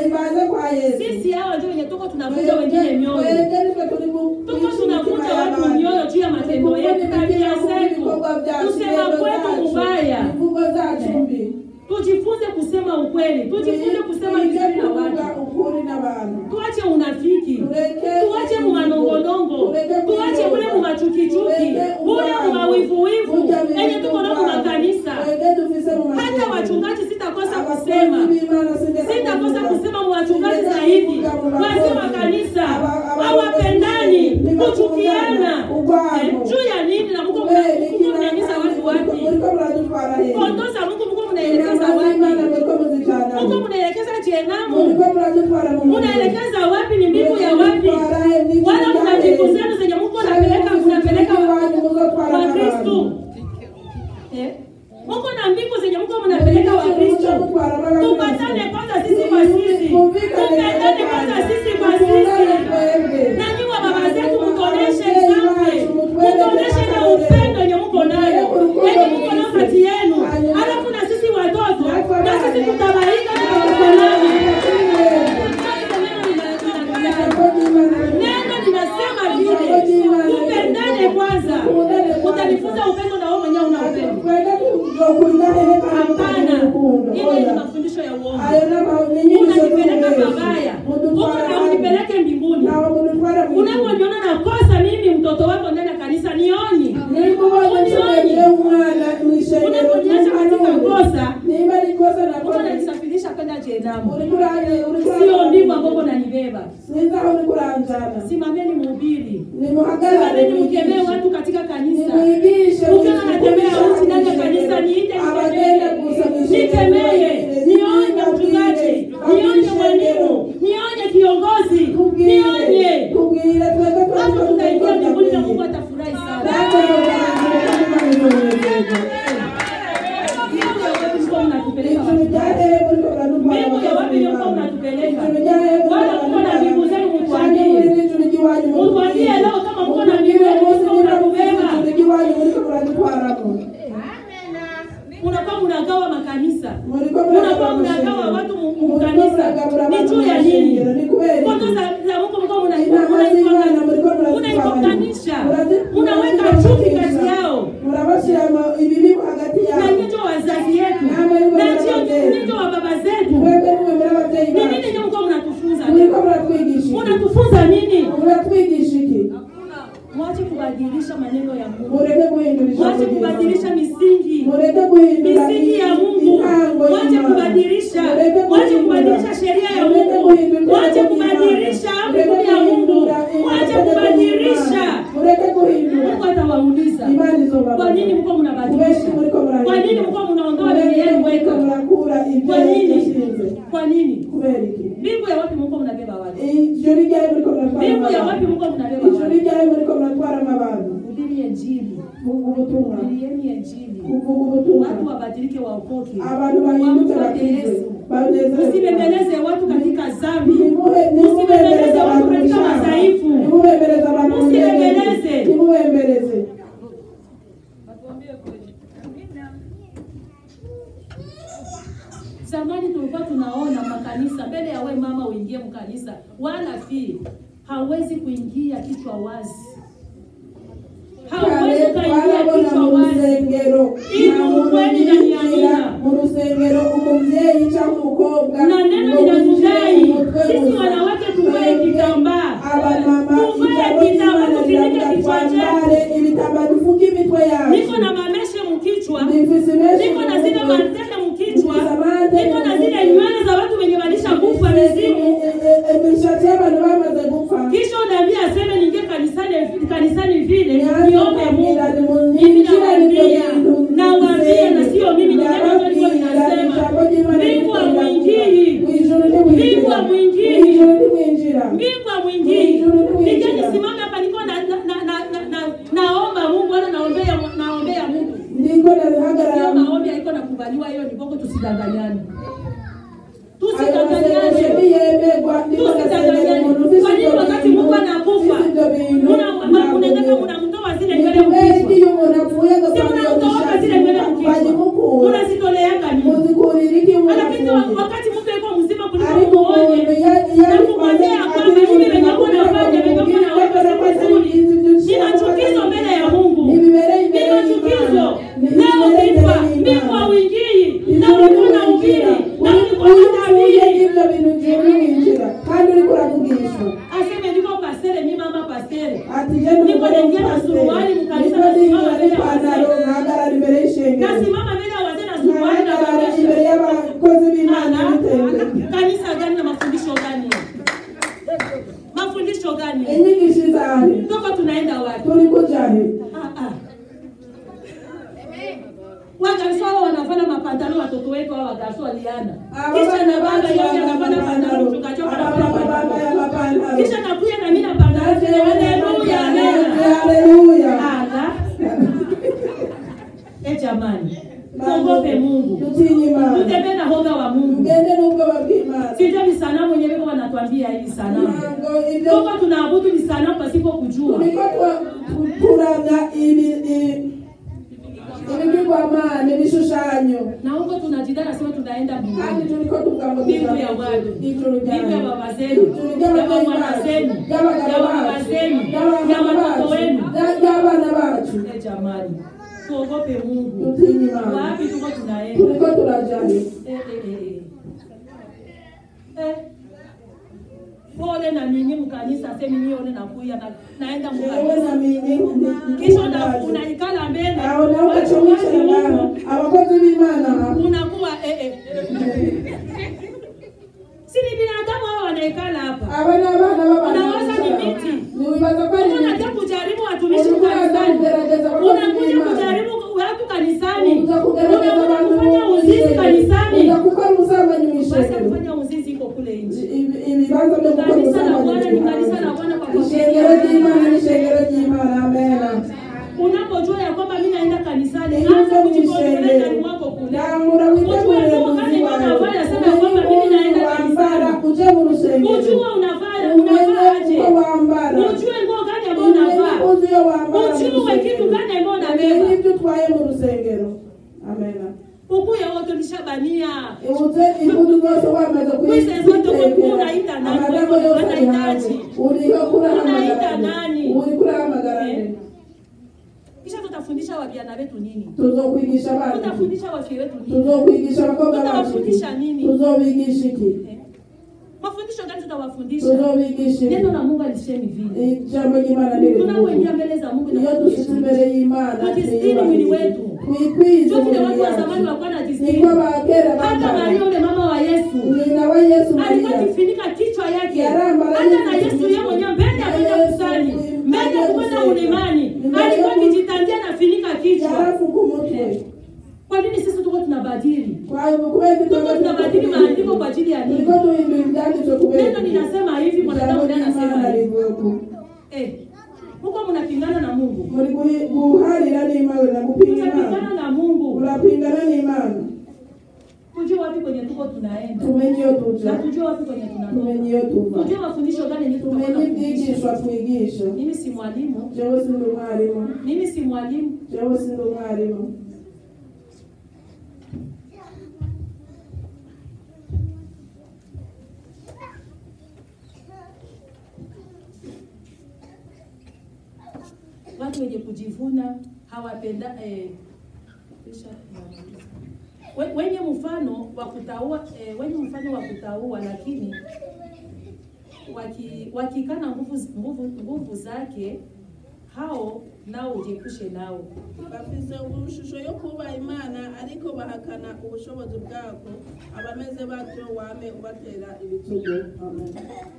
Sisi hawa ndio wenye tuko tunavunja wengine mioyo, tuko tunavunja watu mioyo juu ya matendo yetu, tabia zetu, kusema kwetu mubaya. imvugo zacu mbi Tujifunze kusema ukweli, tujifunze kusema vizuri na kuvuga watu, ukuri n'abantu tuache unafiki, Tureke tuache mumanongonongo, tuache ule mumachukichuki, ule mumawivuwivu enye tuko nao mumakanisa. Hata wachungaji sitakosa kusema, sitakosa kusema muwachungaji zaidi, wazee wa kanisa hawapendani, kuchukiana Eh, juu ya nini? Na Mungu mna- mnaingiza watu wapi? Kondoo za Mungu Mungu mnaelekeza wapi? Mungu mnaelekeza jehanamu, mnaelekeza wapi? Ni mbingu ya wapi? Wala mna mbingu zenu zenye Mungu anapeleka mnapeleka wa Kristu. Eh? Mungu na mbingu zenye Mungu mnapeleka wa Kristu. Tupatane kwanza sisi kwa sisi, tupendane kwanza sisi kwa sisi. Na nyinyi wa baba zetu mtuoneshe example, mtuoneshe na upendo yenye mko nayo, yenye mko nayo kati yenu, alafu na sisi watoto na sisi tutabaika na tutafanana. Neno linasema vile, tupendane kwanza. Utanifunza upendo na wewe mwenyewe una upendo? Hapana, hiyo ni mafundisho ya uongo. Unanipeleka pabaya, huko na unipeleke mbinguni. Unaponiona nakosa mimi mtoto wako ndani ya kanisa, nionye. Unaponiacha katika kosa, nimba likosa na Mungu ananisafirisha kwenda jehanamu. urikura urikura Sio ndivyo ambavyo nanibeba. sinza aho urikuranjana Simameni mhubiri, nimuhagarare simameni mkemee watu katika kanisa. nimwigishe Ukiwa anatembea uchi ndani ya kanisa, niite abagenda gusa nikemee, nikemee, nionye mchungaji, nionye mwalimu, nionye kiongozi, nionye. tubwire twebwe Hapo tutaingia mbinguni na Mungu atafurahi sana. Mbingu ya wapi mko mnatupeleka wapi? Mbingu ya wapi mko mnatupeleka? Wala mko na mbingu zenu mtuambie. Mtuambie leo kama mko na mbingu yenu mko mnatubeba. Unakuwa mnagawa makanisa. Unakuwa mnagawa watu mu- mu kanisa. Ni juu ya nini? Kwanza za za Mungu mko mnaikokanisha. Unaweka chuki kati yao. murabashiramo ibibi hagati Na yabo nyinyi wazazi yetu. Na nyinyi wa baba zetu. mwebwe nimwemera ababyeyi Ni nini bacu ndio mko mnatufunza? muriko muratwigisha iki? Unatufunza nini? muratwigisha iki Mwache kubadilisha maneno ya Mungu. mureke guhindura ijambo Mwache kubadilisha misingi. mureke guhindura misingi ya Mungu. intango Mwache y'Imana. kubadilisha, Mureke mwache guhindura. kubadilisha sheria ya Mureke Mungu, guhindura mwache itegeko ry'Imana. kubadilisha Mureke amri ya Mungu, guhindura mwache itegeko kubadilisha. ry'Imana. mureke guhindura Mungu atawauliza imana izobabaza kwa nini mko mnabadilisha, Kubera muriko murahindura. kwa nini mko mnaondoa Kubera dini yenu muriko weka, murakura ibyo kwa nini, yashinze kwa nini? kubera iki Mbingu ya wapi mko mnabeba watu? ijoro ryari muriko muratwara Mbingu ya wapi abantu mko mnabeba ijoro watu? ryari muriko muratwaramo abantu Hubiri Injili, vuga ubutumwa hubirieni Injili, kuvuga ubutumwa watu wabadilike, waokoke, abantu bahinduke wamfuate bakize Yesu. banezerwe Usibembeleze watu katika dhambi. Nimuhe- Usibembeleze nimubembeleze watu abantu katika bishaka. madhaifu. nimubembeleze abantu Usibembeleze. nimubembeleze Zamani tulikuwa tunaona makanisa mbele ya we mama uingie mkanisa, wala fi hawezi kuingia kichwa wazi, hawezi kale kuingia twarabona kichwa mu wazi. rusengero Ili nta muntu ukweli na yinjira niamina. mu rusengero umubyeyi cyangwa umukobwa na neno ngo winjire linatudai umutwe sisi gusa. wanawake tuvae Twebwe kitambaa, abamama tuvae ijambo kitambaa, ry'Imana tufunike riravuga kichwa chetu. twambare ibitambaro dufuke imitwe yacu Niko na mameshe mkichwa, Nifise menshi niko na mu zile mutwe. mantele mkichwa, Nifise amantele niko na mu zile mutwe. nywele za watu wenye walisha kufa mizimu. imishatsi y'abantu bamaze gupfa Kisha unaambia aseme ningie kanisani kanisani vile Nianze niombe kubwira ni Mungu. mu- Mimi ninjira nibyo nawaambia, bintu nawaambia na nisenge. sio mimi, ni neno Ndababwira, ndilo linasema. ijambo ry'Imana Mbingu riravuga. hamwingii. Mwijuru ntimwinjira. Mbingu hamwingii. Mwijuru ntimwinjira. Mbingu mwingine. Mwijuru ntimwinjira. Nije nisimame hapa niko na, na, na, na, na, na, naomba Mungu wala naombea naombea Mungu. ndiko ndahagarara Hiyo maombi haiko nakubaliwa, hiyo ni bongo, tusidanganyane. ayo masengesho Tusidanganyane. niyemerwa ndiko ndasengera umuntu ufise Kwa nini ibyo wakati bintu, Mungu anakufa ufise ibyo bintu, muna- ntabwo munataka biri. munamtoa zile Ni nywele kubera mkichwa? iki iyo umuntu apfuye Si agapfa mnamtoa zile nywele mkichwa? bagimukura Munazitoleaka nini? muzikurira iki umuntu Lakini apfuye wakati mtu yuko mzima kuliko ariko umuntu muone ya- ya- na kumwambia kwamba hivi venye uko nafanya venye uko naweka si vizuri, nina chukizo mbele ya Mungu, nina chukizo leo kifa mbingu hauingii, na ulikuwa na ubiri na ulikuwa na tabiri. ibyo bintu ngiye winjira kandi uriko uravugishwa Aseme niko pastere, mi mama pastere, ati je ndi Niko umugore naingia na w'umupasiteri. suruali mu kanisa, Niko nasimama ninjira mbele ya n'ipantaro wazee. nkahagarara imbere y'ishengero nasimama mbele ya wazee na suruali na nkahagarara babesha. imbere y'abakozi b'imana Ana, n'ibitenge kanisa gani na mafundisho gani? Mafundisho gani? inyigisho izahe Toko tunaenda wapi? turi kujahe Ah, ah. Wagarso hao wanafanya mapantalo watoto wetu hao wagarso waliana. Kisha na baba yeye anafanya pantalo tukachoka na bambaye amapantaro Kisha nakuya na mimi na pantalo tena haleluya amen. haleluya Ala. Eh jamani. Tuogope Mungu. tutinye imana Tutembee na hoga wa Mungu. mgende n'ubwoba bw'imana Sijua ni sanamu yenyewe wako wanatuambia hivi sanamu. ntabwo ibyo Tuko tunaabudu ni sanamu pasipo kujua. turiko twa- kuramya ibi- i- ibigirwamana ibishushanyo Na huko tunajidana sema tunaenda kandi mbinguni. turiko tuvuga ngo Mbingu ya watu. ijuru Mbingu ya ryawe baba zenu, ijuru ya ry'ababyeyi mama bacu zenu, ya ry'abagabo baba bacu zenu, ya ry'abana watoto bacu wenu. rya- ry'abana bacu Eh, jamani, tuogope Mungu. tutinye imana Wapi tuko tunaenda? turiko turajayo Eh, eh, eh, eh. Eh. Pole na ninyi mkanisa, semi nione nakuya na naenda ewe mkanisa. na mini Kisha una- unaikala mbele. aho nawe Watu ugacumisha watu ngaho Mungu, abakozi b'imana unakuwa eh eh. Si ni binadamu hao wanaikala hapa. aba ni abana Unawaza ni b'abantu miti. niwibaza ko ari Unakuja miti kujaribu watumishi Ulikuwa kanisani. unagerageza abakozi Unakuja b'Imana. kujaribu watu kanisani. uza kugerageza Unakuja abantu kufanya mu uzizi ishengero. kanisani. uza gukora ubusambanyi mu Basi ishengero kufanya uzizi iko kule nje. Ibi- ibibanza byo gukora Kanisa la ubusambanyi Bwana ni kanisa la Bwana kwa ishengero ry'imana ni ishengero ry'imana amena Unapojua ya kwamba mimi naenda kanisani, Iyo anza uza mu kujikontrolea ndani ishengero mwako kule. tangura witegure Ujue muzi gani wawe unafanya sema ya kwamba mimi naenda wambara kanisani. uje mu rusengero Ujue unafanya umenye unafaa aje. uko wambara Ujue nguo gani ambayo umenye unavaa. uzi iyo wambara mu Ujue rusengero. kitu gani ambayo umenye unabeba. ibyo utwaye mu rusengero amena Ukuye wote nishabania. uze imbuto zose wamaze Wize zote kuyitekera uko unaita nani? amadago yose ari hanze Unahitaji. uriho kurahamagara Unaita nde? nani? uri kurahamagara nde? Eh. Kisha tutafundisha wajana wetu nini? tuzokwigisha abana iki? Tutafundisha wafie wetu nini? tuzokwigisha abakobwa bacu iki? Tutawafundisha nini? tuzobigisha iki Eh. Mafundisho gani tutawafundisha? tuzobigisha iki Neno la Mungu alisemi vile. ijambo ry'imana riri Tunapoingia mbele za Mungu iyo na dushitse imbere y'imana Tujistiri mwili wetu. twikwize Ndio vile umubiri watu wa zamani yacu walikuwa wanajistiri. niko abakera Hata bambara Maria yule mama wa Yesu nyina wa yesu alikuwa mariya akifunika kichwa yake. Yarambara Hata na Yesu. Yesu yeye mwenyewe mbele ya kwenda Yesu, kusali, mbele mbele ya ya kwenda kusali. ulimani, Mbele alikuwa ya- akijitandia na finika kichwa. yarafuka umutwe Kwa nini sisi tuko tunabadili? kwayo kubera Tuko tunabadili maandiko kwa ajili ya nini? turiko duhindura ibyanditswe kubera Neno linasema hivi, mwanadamu ijambo ndiye anasema ry'imana hivi. rivuga ko Eh, huko mnapingana na Mungu. muri guhi- guharira n'imana na gupinga imana Tunapingana na Mungu. urapingana n'imana tujue wapi kwenye tuko tunaenda tumenye iyo na tuja tujue wapi kwenye tunatoka tumenye iyo tuva tujue mafundisho gani yenye tumenye tutakwenda ibyigishwa kufundisha twigisha mimi si mwalimu jewe sindi umwarimu mimi si mwalimu jewe sindi umwarimu watu wenye kujivuna hawapenda eh, kisha we- wenye mfano wa kutaua eh, wenye mfano wa kutaua lakini waki- wakikana nguvu nguvu nguvu zake hao nao ujiepushe nao bafise ubushusho yo kubaha imana ariko bahakana ubushobozi bwako abameze batyo wame ubatera ibitugu Amen.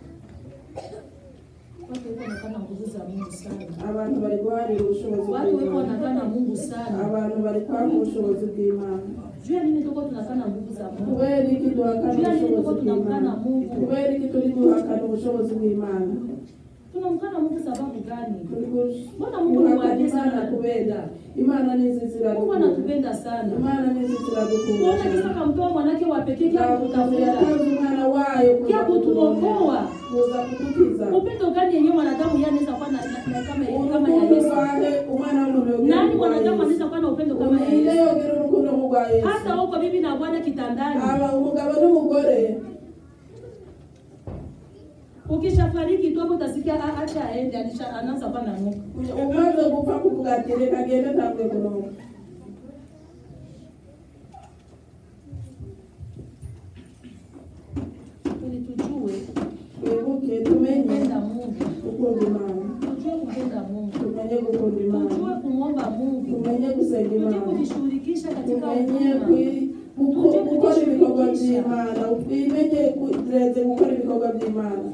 watu weko wanakana nguvu za Mungu sana abantu bari guharira ubushobozi watu weko bw'imana wanakana Mungu sana abantu bari kwanga ubushobozi bw'imana juu ya nini tuko tunakana nguvu za Mungu kubera iki duhakana juu ya nini tuko ubushobozi tunamkana bw'imana Mungu kubera iki turi duhakana ubushobozi bw'imana tunamkana Mungu sababu gani turi Mbona Mungu ni guhakana waje imana sana kubera imana nizi Mungu ziradukunda anatupenda sana imana nizi ziradukunda kuona kisa kamtoa mwanake wa pekee kia kutafuta yatanze umwana wayo kuza kia kutuokoa kuza kudukiza upendo gani yenyewe mwanadamu yeye anaweza kuwa na, na, na kama kama ya urukundo Yesu rwahe umwana w'umuntu yogira nani urwa mwanadamu Yesu. anaweza kuwa na upendo kama ya umwire Yesu yogira urukundo nk'urwa yesu hata huko bibi na bwana kitandani aba umugabo n'umugore ukishafariki tu hapo utasikia "Ah, acha aende alisha anaanza kuwa na nuka umaze gupfa kuvuga ati reka agende atanguye kunuka ili tujue twibuke tumenye kupenda Mungu gukunda imana tujue kupenda Mungu tumenye gukunda imana tujue kumwomba Mungu tumenye gusenga tujue imana kujishughulikisha katika tumenye huduma kwi- guko- gukora ibikorwa by'imana twimenye tureze gukora ibikorwa by'imana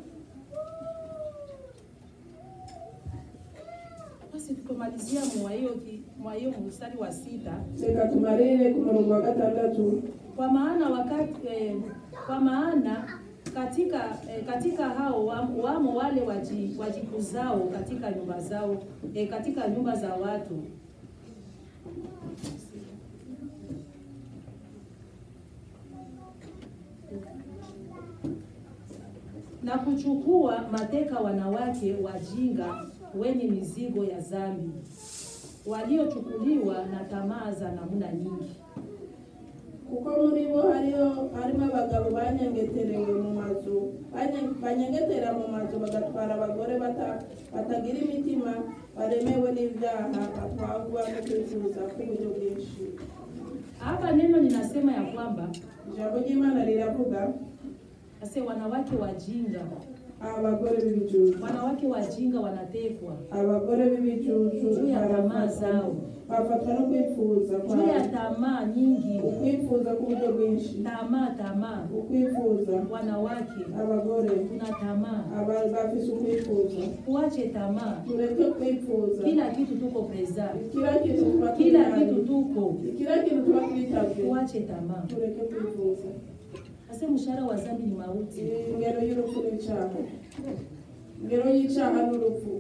basi tukomalizia mwa hiyo ki- mwa hiyo mstari wa sita reka tumarire ku murongo wa gatandatu kwa maana wakati eh, kwa maana katika eh, katika hao wamo, wamo wale waji, wajikuzao katika nyumba zao eh, katika nyumba za watu na kuchukua mateka wanawake wajinga wenye mizigo ya dhambi waliochukuliwa na tamaa za namna nyingi kuko muri bo hariho harimo abagabo banyengeterewe mu mazu banye- banyengetera mu mazu bagatwara abagore bata- batagira imitima baremewe n'ibyaha batwagwa no kwifuza k'uburyo bwinshi hapa neno linasema ya kwamba ijambo ry'imana riravuga ase wanawake wajinga abagore b'ibicucu wanawake wajinga wanatekwa abagore b'ibicucu Juu ya tamaa barafatwa zao. bafatwa no kwifuza juu ya kwabo tamaa nyingi ukwifuza k'uburyo bwinshi tamaa tamaa ukwifuza wanawake abagore tuna tamaa aba- bafise ukwifuza tuache tamaa tureke kwifuza kila kitu tuko preza kila kintu tuba kila twihaye. kitu tuko kila kintu tuba twitabye tuache tamaa tureke kwifuza ase mshahara wa dhambi ni mauti ingero y'urupfu n'icyaha ingero y'icyaha n'urupfu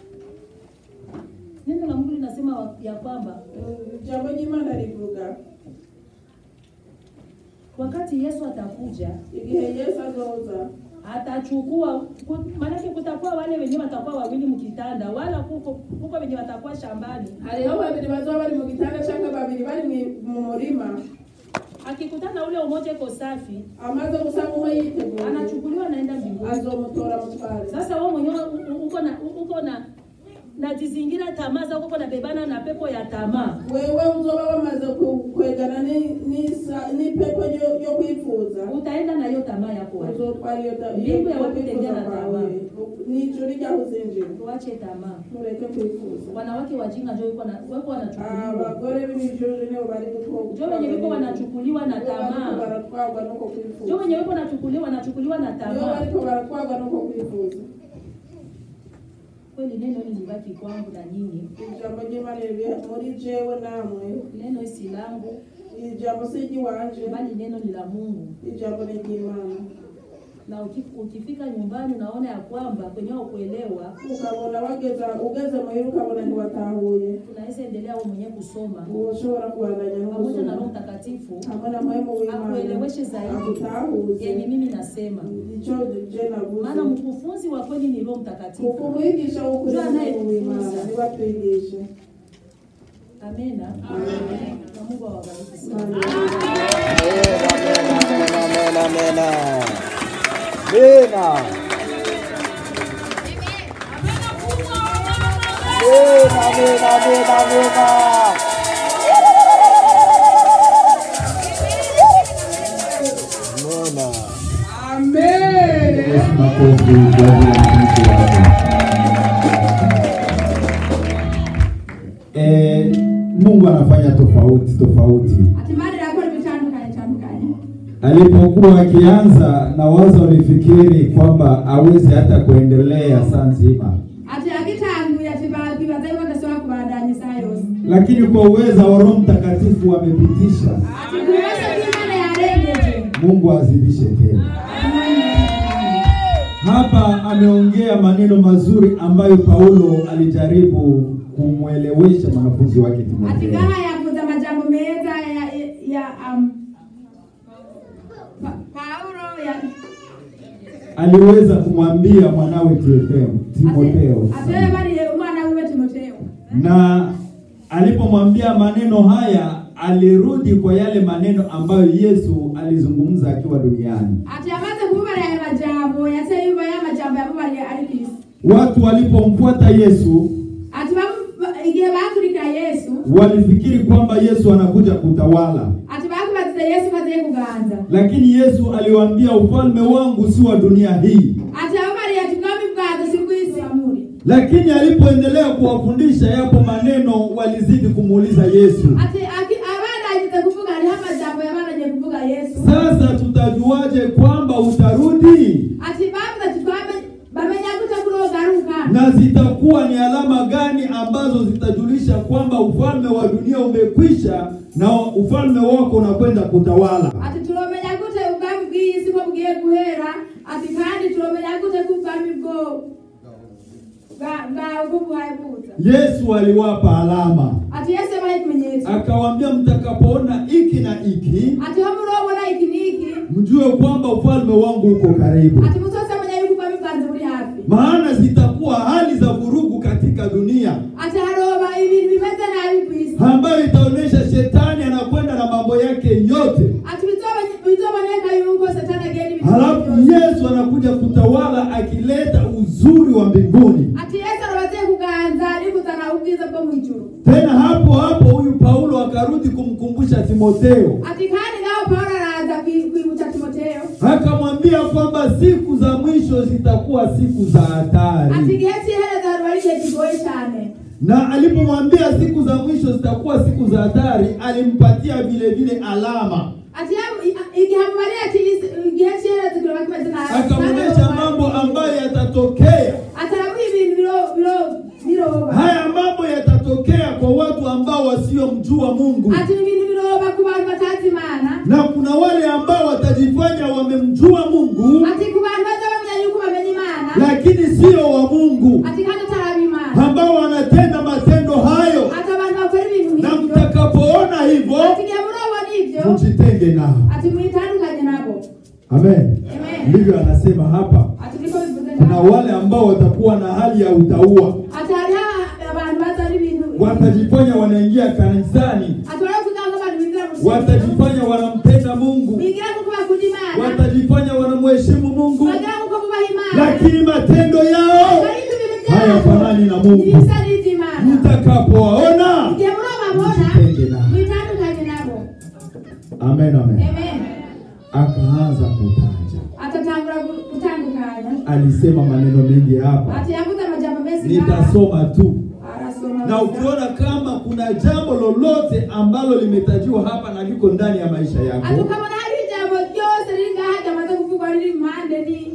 neno la mungu linasema wa- ya kwamba Mm, ijambo ry'imana rivuga wakati yesu atakuja igihe yesu azoza atachukua ku- maanake kutakuwa wale wenyewe watakuwa wawili mkitanda wala kuko kuko wenye watakuwa shambani hariho babiri bazoba bari mu gitanda cyangwa babiri bari mu- mu murima akikutana ule umoja iko safi amaze gusanga umwe yiteguye anachukuliwa naenda mbinguni azomutora mutware sasa wewe mwenyewe u- u- uko na u- uko na najizingira tamaa zako uko nabebana na pepo ya tamaa wewe uzoba wamaze ku- kwegana ni- n'isa- n'ipepo ryo- ryo kwifuza utaenda na hiyo tamaa yako wapi? uzotwara iyo ta- Mbingu iyo- ya iyo wapi kwifuza tengera na kwawe tamaa. n'ijuru ryaho uzinjira tuache tamaa mureke kwifuza wanawake wajinga njo wiko na- weko wanachukuliwa abagore b'ibijuju nibo bari gutwo- njo wenye wiko wanachukuliwa na Nibo bariko tamaa baratwarwa nuko njo kwifuza wenye wiko wanachukuliwa wanachukuliwa na nibo tamaa bariko baratwarwa nuko kwifuza kweli neno hili libaki kwangu na nyinyi ijambo ry'imana riri muri jewe namwe neno si langu ijambo si iry'iwanje bali neno ni la mungu ijambo ni iry'imana na uki- ukifika nyumbani unaona ya kwamba kwenye kuelewa ukabona bageza ugeze muhira ukabona ntiwatahuye unaweza endelea wewe mwenyewe kusoma ushobora kubandanya no pamoja na Roho gusoma Mtakatifu hamwe na muhemu w'imana akueleweshe zaidi akutahuze yenye mimi nasema, ico je maana navuze mkufunzi wa kweli ni Roho Mtakatifu. ukumwigisha w'ukuri Ndio muhemu w'imana anayetufunza. niwe atwigishe Amena. Na Mungu awabariki sana. Amen, amen, amen, amen. Amina. Amen, amen, amen, amen. Amina. Yesu makofi kwa ajili ya mtumishi wake. Eh, Mungu anafanya tofauti tofauti. Hatimaye nakora bitandukanye tandukanye. Alipokuwa akianza na wazo walifikiri kwamba awezi hata kuendelea saa nzima, Ati agitanguye ati babibaza yuko adashobora kubandanya isaha yose. lakini kwa uweza wa Roho Mtakatifu amepitisha. Ati kubasha kw'Imana yarengeje. Mungu azidishe tena. Hapa ameongea maneno mazuri ambayo Paulo alijaribu kumwelewesha mwanafunzi wake Ati Timotheo. ngaha yavuze amajambo meza ya ya um, Pa- Paulo ya Aliweza kumwambia mwanawe Timotheo, Timotheo. ati ate bariye umwana wiwe Timotheo. na alipomwambia maneno haya alirudi kwa yale maneno ambayo Yesu alizungumza akiwa duniani. Ati amaze kubara ya majambo yase yuba ya majambo yabubariye ari kwisi. Watu walipomfuata Yesu Ati bamu- igihe bakurikira Yesu walifikiri kwamba Yesu anakuja kutawala, ati bakubazize Yesu kaziye kuganza. lakini Yesu aliwaambia ufalme wangu si wa dunia hii. Ati ababariye ati ubwami bwazo si bw'isi amuri. Lakini alipoendelea kuwafundisha, yapo maneno walizidi kumuuliza Yesu, ati aki- abana agize kuvuga hariho amajambo yabananye kuvuga yesu sasa tutajuaje kwamba utarudi ati bavuze ati twame- bamenya gute kuri ogaruka na zitakuwa ni alama gani ambazo zitajulisha kwamba ufalme wa dunia umekwisha na ufalme wako unakwenda kutawala. ati turomenya gute ubwami bw'iyi si ko bugiye guhera ati kandi turomenya gute ko ubwami bwo bwa- bwawe bwo buhaye buza Yesu aliwapa alama, ati yesu yabaye ikimenyetso akawaambia mtakapoona iki na iki, ati ho murobona iki n'iki mjue kwamba ufalme wangu uko karibu, ati muzosemenya yuko ubwami bwanze buri hafi maana zitakuwa hali za vurugu katika dunia ati haroba ibintu bimeze nabi ku isi ambayo itaonyesha shetani anakwenda na mambo yake yote, ati bizobe- bizoboneka yuko satani agenda ibintu halafu byose. Yesu anakuja kutawala akileta uzuri wa mbinguni. ati yesu arabaziye kuganza ari kuzana ubwiza bwo mu ijuru Tena hapo hapo huyu Paulo akarudi kumkumbusha Timotheo, ati kandi ngaho pawulo araza kwi- kwibutsa timoteyo akamwambia kwamba siku za mwisho zitakuwa siku za ati hatari, igihe cy'iherezo haruba ari igihe kigoye cyane na alipomwambia siku za mwisho zitakuwa siku za hatari, alimpatia vile vile alama, ati yamu- i- igihe amubariye ati isi- igihe cy'iherezo kiroba kimeze nabi akamuonyesha mambo ambayo yatatokea. ati aramuha ibintu biro- biro- biroba Haya mambo yatatokea kwa watu ambao wasiomjua Mungu, ati ibintu biroba ku bantu batazi imana na kuna wale ambao watajifanya wamemjua Mungu, ati ku bantu baza bamenya yuko bamenya imana lakini sio wa Mungu, ati kandi ataraba imana ambao wanatenda matendo hayo ati abantu bakora ibintu na nk'ibyo mtakapoona hivyo ati igihe murabona ibyo mjitenge nao. ati mwitandukanye nabo Amen. Amen. Ndivyo anasema hapa. ati niko bivuze Kuna ngaho. wale ambao watakuwa na hali ya utaua, ati hariho abantu bazana ibintu watajifanya wanaingia kanisani, ati baravuga ngo abantu binjira mu rusengero watajifanya wanampenda Mungu, bigira kuko bakunda imana watajifanya wanamheshimu Mungu, bagira kuko bubaha imana lakini matendo yao ariko ibintu byabo hayafanani na Mungu. ntibisa n'iby'imana Mtakapowaona igihe murababona mjitenge nao. mwitandukanye nabo Amen, amen. amen Akaanza kutaja, atatangura gu- gutandukanya alisema maneno mengi hapa, ati yavuze amajambo menshi ngaha. nitasoma tu arasoma na ukiona kama kuna jambo lolote ambalo limetajiwa hapa na liko ndani ya maisha ati yako, ukabona hari ijambo ryose riri ngaha ryamaze kuvugwa riri impande ni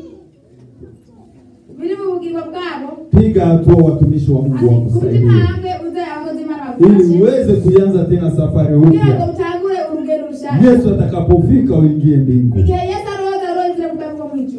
biri mu bugingo bwabo piga hatua, watumishi wa Mungu ati kubita wakusaidie intambwe uze yakoze imana ili bagufashe uweze kuanza tena safari kugira ngo upya. mutangure urugendo rushasha Yesu atakapofika uingie mbingu. igihe yesu aroza arozire mu bwami bwo mu ijuru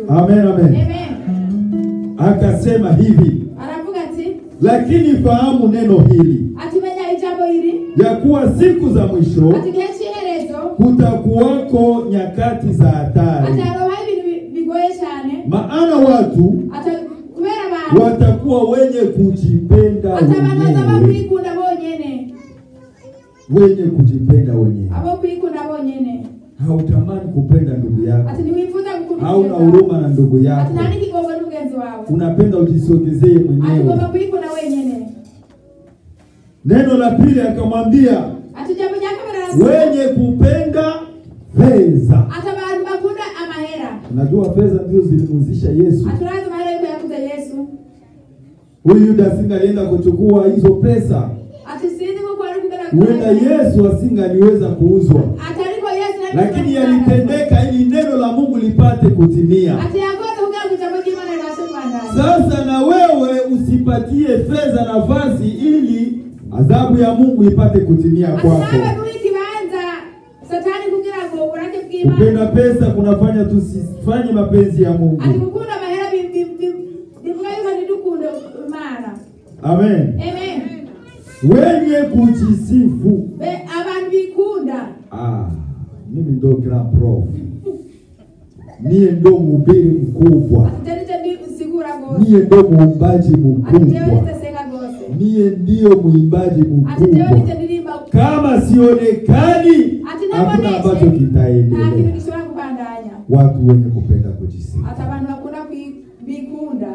Amen, amen. amen Akasema hivi, aravuga ati lakini fahamu neno hili atimenya ijambo hili ya kuwa siku za mwisho ati igihe cy'iherezo kutakuwako nyakati za hatari, ati harobaho ibintu bi- bigoye cyane maana watu ati kubera abantu watakuwa wenye kujipenda ati abantu bazaba wenyewe, kwikunda bonyene wenye kujipenda wenyewe. abo kwikunda bonyene Hautamani kupenda ndugu yako, ati ntiwifuza gukunda hauna mugenzi wawe. huruma na ndugu ati yako, nta n'ikigongo n'umugenzi wawe unapenda ujisogezee ati ugomba mwenyewe. kwikunda wenyene Neno la pili akamwambia, ati ijambo rya kabiri aravuga wenye kupenda fedha. ati abantu bakunda amahera Unajua fedha ndio zilimuzisha Yesu. ati urazi amahera yuko yakuze yesu Huyu Yuda asingalienda kuchukua hizo pesa, ati sinzi kuko ari kugana huenda Yesu asingaliweza kuuzwa, ati ariko yesu nari lakini kugana- yalitendeka ili neno la Mungu lipate kutimia. ati yakoze kugira ngo ijambo ry'imana ribashe kubandanya Sasa na wewe usipatie fedha nafasi ili adhabu ya Mungu ipate kutimia ati kwako. nawe duha ikibanza satani kugira ngo uburake bw'imana Kupenda pesa kunafanya tusifanye mapenzi ya Mungu. ati gukunda amahera bi- bi- bi- bivuga yuko ntidukunde imana Amen. amen Wenye kujisifu. Be- abantu bikunda Ah, mimi ndo grand prof. Mie ndo mhubiri mkubwa. ati teni teni usigura gose Mie ndo muumbaji ati jewe mkubwa. niteseka gose Mie ndio mwimbaji ati jewe mkubwa. nitenirimba Kama sionekani, ati hakuna ambacho naboneke nta kintu kitaendelea. gishobora kubandanya Watu wenye kupenda kujisifu. ati abantu bakunda kwi- bikunda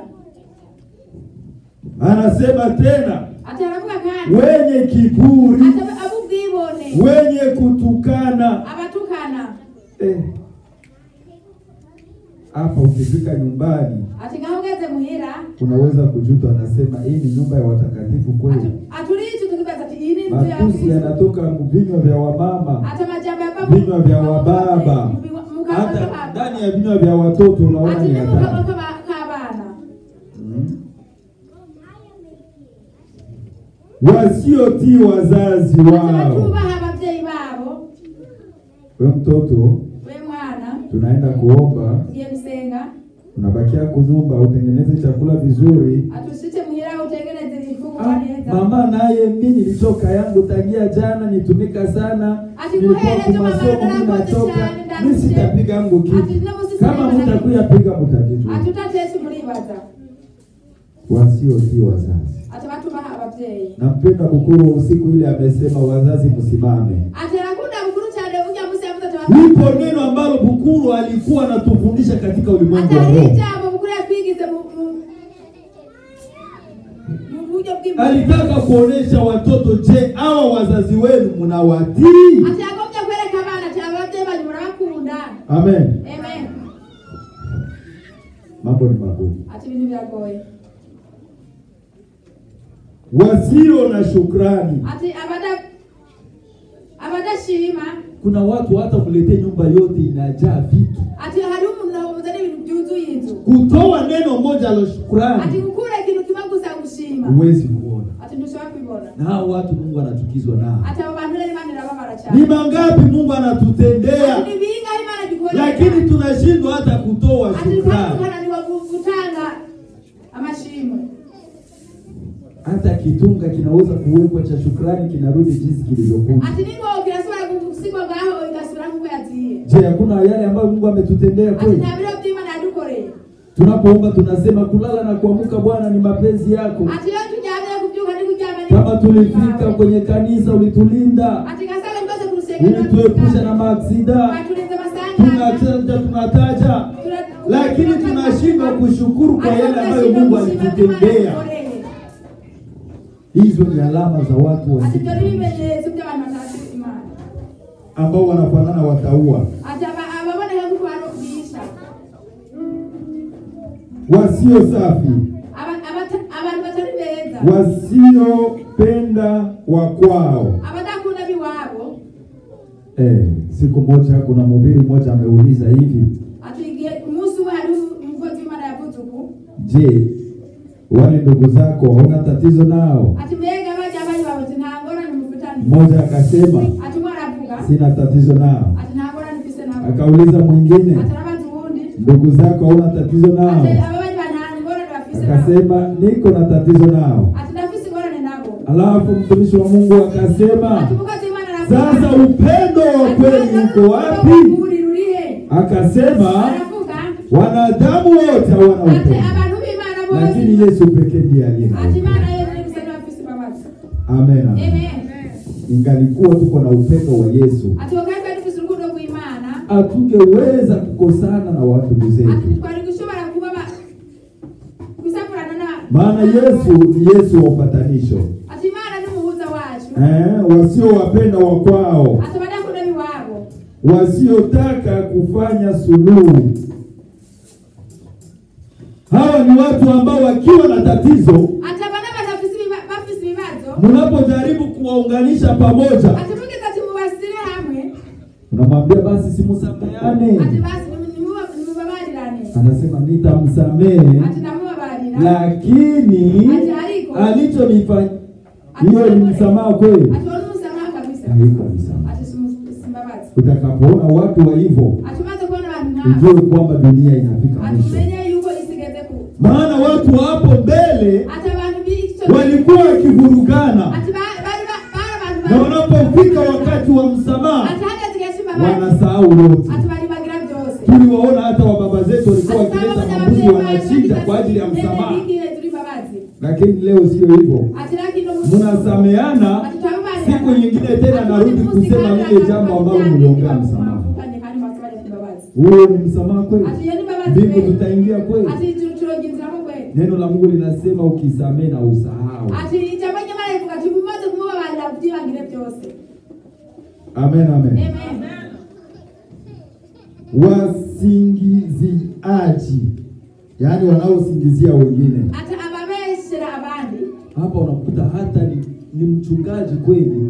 Anasema tena, ati aravuga kandi wenye kiburi, ati ab- ab'ubwibone wenye kutukana. abatukana Eh, hapa ukifika nyumbani ati ngaho ugeze muhira unaweza kujuta, anasema hii ni nyumba ya watakatifu kweli. ati- aturiicho tukibaza ati iyi ni inzu ya Matusi Kristo yanatoka mu vinywa vya wamama, ati amajambo yava mu- vinywa vya mu- wababa, mu- mu kanwa hata k'aba- ndani ya vinywa vya watoto unaona ati ni ni mu kanwa hatari. k'aba- k'abana Mm. Wasiotii wazazi ati wao. batubaha ababyeyi babo We mtoto, we mwana tunaenda kuomba, ugiye gusenga unabakia kunyumba, utengeneze chakula vizuri. ati ushike muhira utengeneze ifunguro Ah, neza mama naye mi nilitoka yangu tangia jana nitumika sana Ati nilikuwa kuhere tu mama, kumasomo mi narakoze natoka cyane, mi ndarushye. sitapiga yangu Ati kitu no musi kama sinema na- mutakuya piga mutakijua ati utatese muribaza wasiotii wazazi ati batubaha ababyeyi nampenda bukuru usiku ile amesema wazazi msimame ati arakunda mukuru cyane ujya musi yavuze ati batu- lipo neno ambalo bukuru alikuwa anatufundisha katika ulimwengu ati wa hari roho ijambo mukuru yatwigize mu mu- mu buryo bw'imana alitaka kuonesha watoto je hawa wazazi wenu mnawatii ati yagombye kwereka abana ati ababyeyi banyu murabakunda amen amen mambo ni magumu ati ibintu biragoye wasio na shukrani ati abada abadashima kuna watu hata kuletea nyumba yote inajaa vitu ati hari umuntu wamuzana ibintu byuzuye inzu kutoa neno moja la ati shukrani gukura ikintu kimwe gusa gushima huwezi kuona ati ntushobora kubibona na hao watu mungu anachukizwa nao ati abo bantu rero imana irababara ni cyane mangapi mungu anatutendea ati ni bingahe imana idukorera lakini tunashindwa hata kutoa ati shukrani tukananiwa gutanga amashimwe hata kitunga kinaweza kuwekwa cha shukrani kinarudi jinsi kilivyokuja ati ningo kirashobora gusigwa ngaho igasubira nk'uko yagiye je hakuna yale ambayo mungu ametutendea ati kweli nta biro by'imana yadukoreye tunapoomba tunasema kulala na kuamka bwana ni mapenzi yako ati iyo turyamye kubyuka ni kuryama ni kama tulifika kwenye kanisa ulitulinda ati gasanga twese ku rusengero ulituepusha na maaksida baturinze amasanganya tunataja tunataja lakini tunashindwa kushukuru kwa yale ambayo mungu alitutendea hizo ni alama za watu ati ibyo ni wasi- ibimenyetso by'abantu batazi imana ambao wanafanana wataua ati aba- ababoneka nk'uko barubwisha wasio safi Aba- abata- abantu batari beza wasiopenda wa kwao abadakunda biwabo eh, siku moja kuna mhubiri mmoja ameuliza hivi ati igihe umunsi umwe hari umukozi w'imana yavuze uku je wale ndugu zako hauna tatizo nao ati mbega bajya bari bawe ati nta ngorane mufitanye mmoja akasema ati umwe aravuga sina tatizo nao ati nta ngorane mfise nabo akauliza mwingine ati arabaza uwundi ndugu zako hauna tatizo nao? ate ababanyi banani ngorane bafise nabo Akasema niko na tatizo nao. ati ndafise ingorane nabo Alafu mtumishi wa Mungu akasema ati mukozi w'imana aravuga sasa upendo wa kweli uko wapi? uri rurihe Akasema aravuga wanadamu wote hawana ati upendo, abantu b'imana bose lakini Yesu pekee ndiye aliye na ati upendo. imana yonyine gusa niyo bafise imbabazi Amen. amen. amen Ingalikuwa tuko na upendo wa Yesu, ati wakati bari dufise urukundo rw'imana hatungeweza kukosana na watu ati zetu, ntitwari gushobora kuba ba- gusakurana na maana Yesu ni Yesu wa upatanisho. ati imana ni umuhuza wacu Eh, wasiowapenda wa kwao, ati abadakunda biwabo wasiotaka kufanya suluhu. Hawa ni watu ambao wakiwa na tatizo, ati abana batafise ibiba- bafise ibibazo mnapojaribu kuwaunganisha pamoja, ati mugeze ati mubasire hamwe unamwambia basi simusameane, ati basi nimu- nimu- nimubabarirane anasema nitamsamehe, ati ndamubabarira lakini ati ariko alichonifanya hiyo ni msamaha kweli? ati wari umusamaha kabisa Haiko msamaha. ati simu- simbabazi Utakapoona watu wa hivyo, ati umaze kubona abantu nk'abo ujue kwamba dunia inafika ati mwisho, umenye yuko isigeze ku maana watu hapo mbele ati abantu b'icyo walikuwa wakivurugana, ati ba- bari ba- bari abantu na bari- wanapofika wakati wa msamaha ati hageze igihe cy'imbabazi wanasahau yote. ati baribagira byose Tuliwaona hata wa baba zetu walikuwa wakileta mambuzi wanachinja kwa ajili ya msamaha, lakini leo sio hivyo. Mnasameana, siku nyingine tena narudi kusema lile jambo ambalo mliongea msamaha. Huo ni msamaha kweli? Mbingu tutaingia kweli? Neno la Mungu linasema ukisamehe na usahau. Amen, amen. Wasingiziaji, yaani wanaosingizia wengine. Hapa unakuta hata ni, ni mchungaji kweli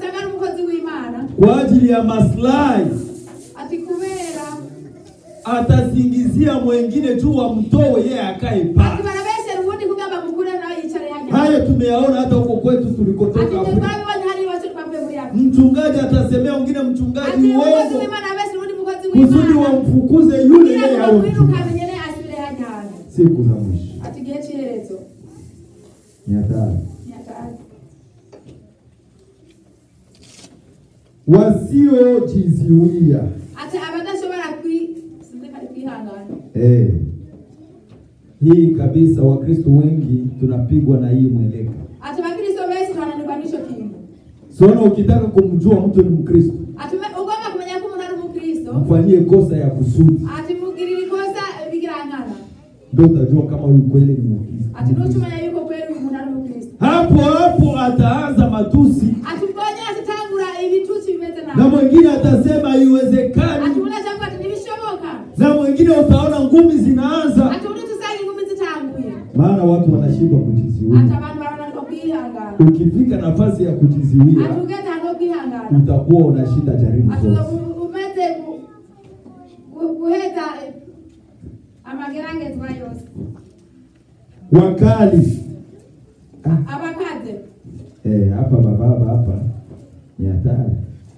kwa ajili ya maslahi ati kubera atasingizia mwengine tu wamtoe yeye akae ati pale. barabesera ubundi kugamba mukure nawe yicare hajya Hayo tumeyaona hata huko kwetu ati tulikotoka twe Afrika. twabibonye hari iwacu twavuye muri Afrika Mchungaji atasemea wengine mchungaji ati umukozi uongo w'imana abesera ubundi mukozi kusudi w'imana wamfukuze yule kugira yeye ngo awe bakwiruka mchungaji. amenye asubire hajya hantu Siku za mwisho ati igihe cy'iherezo ni hatari. nyakatsi Wasiojiziwia ati abadashobora kwi sinzi kari kwihangana eh, hii kabisa. Wakristo wengi tunapigwa na hii mweleka. ati bakristo benshi twananirwa n'icyo kintu Siona ukitaka kumjua mtu ni Mkristo, ati ume- ugomba kumenya ko umuntu ari umukristo mfanyie kosa ya kusudi, ati mugirira ikosa bigirankana ndio utajua kama huyu kweli ni Mkristo. ati nutumenya yuko kweli uyu muntu ari umukristo Hapo hapo ataanza matusi ati ubonye atitangura ibitutsi bimeze na nabi mwingine atasema ati haiwezekani, umuntu acavuga ati ntibishoboka na mwingine utaona ngumi zinaanza, ati ubundi tusanga ingumi zitanguye maana watu wanashindwa ati kujiziwia. abantu barananirwa kwihangana Ukifika nafasi ya kujiziwia, ati ugeze ahantu ho kwihangana utakuwa unashinda jaribu ati zote. u- umeze gu- gu- guheza eh, amageragezwa yose Wakali Ah, abakaze eh, hapa bababa hapa ni hatari.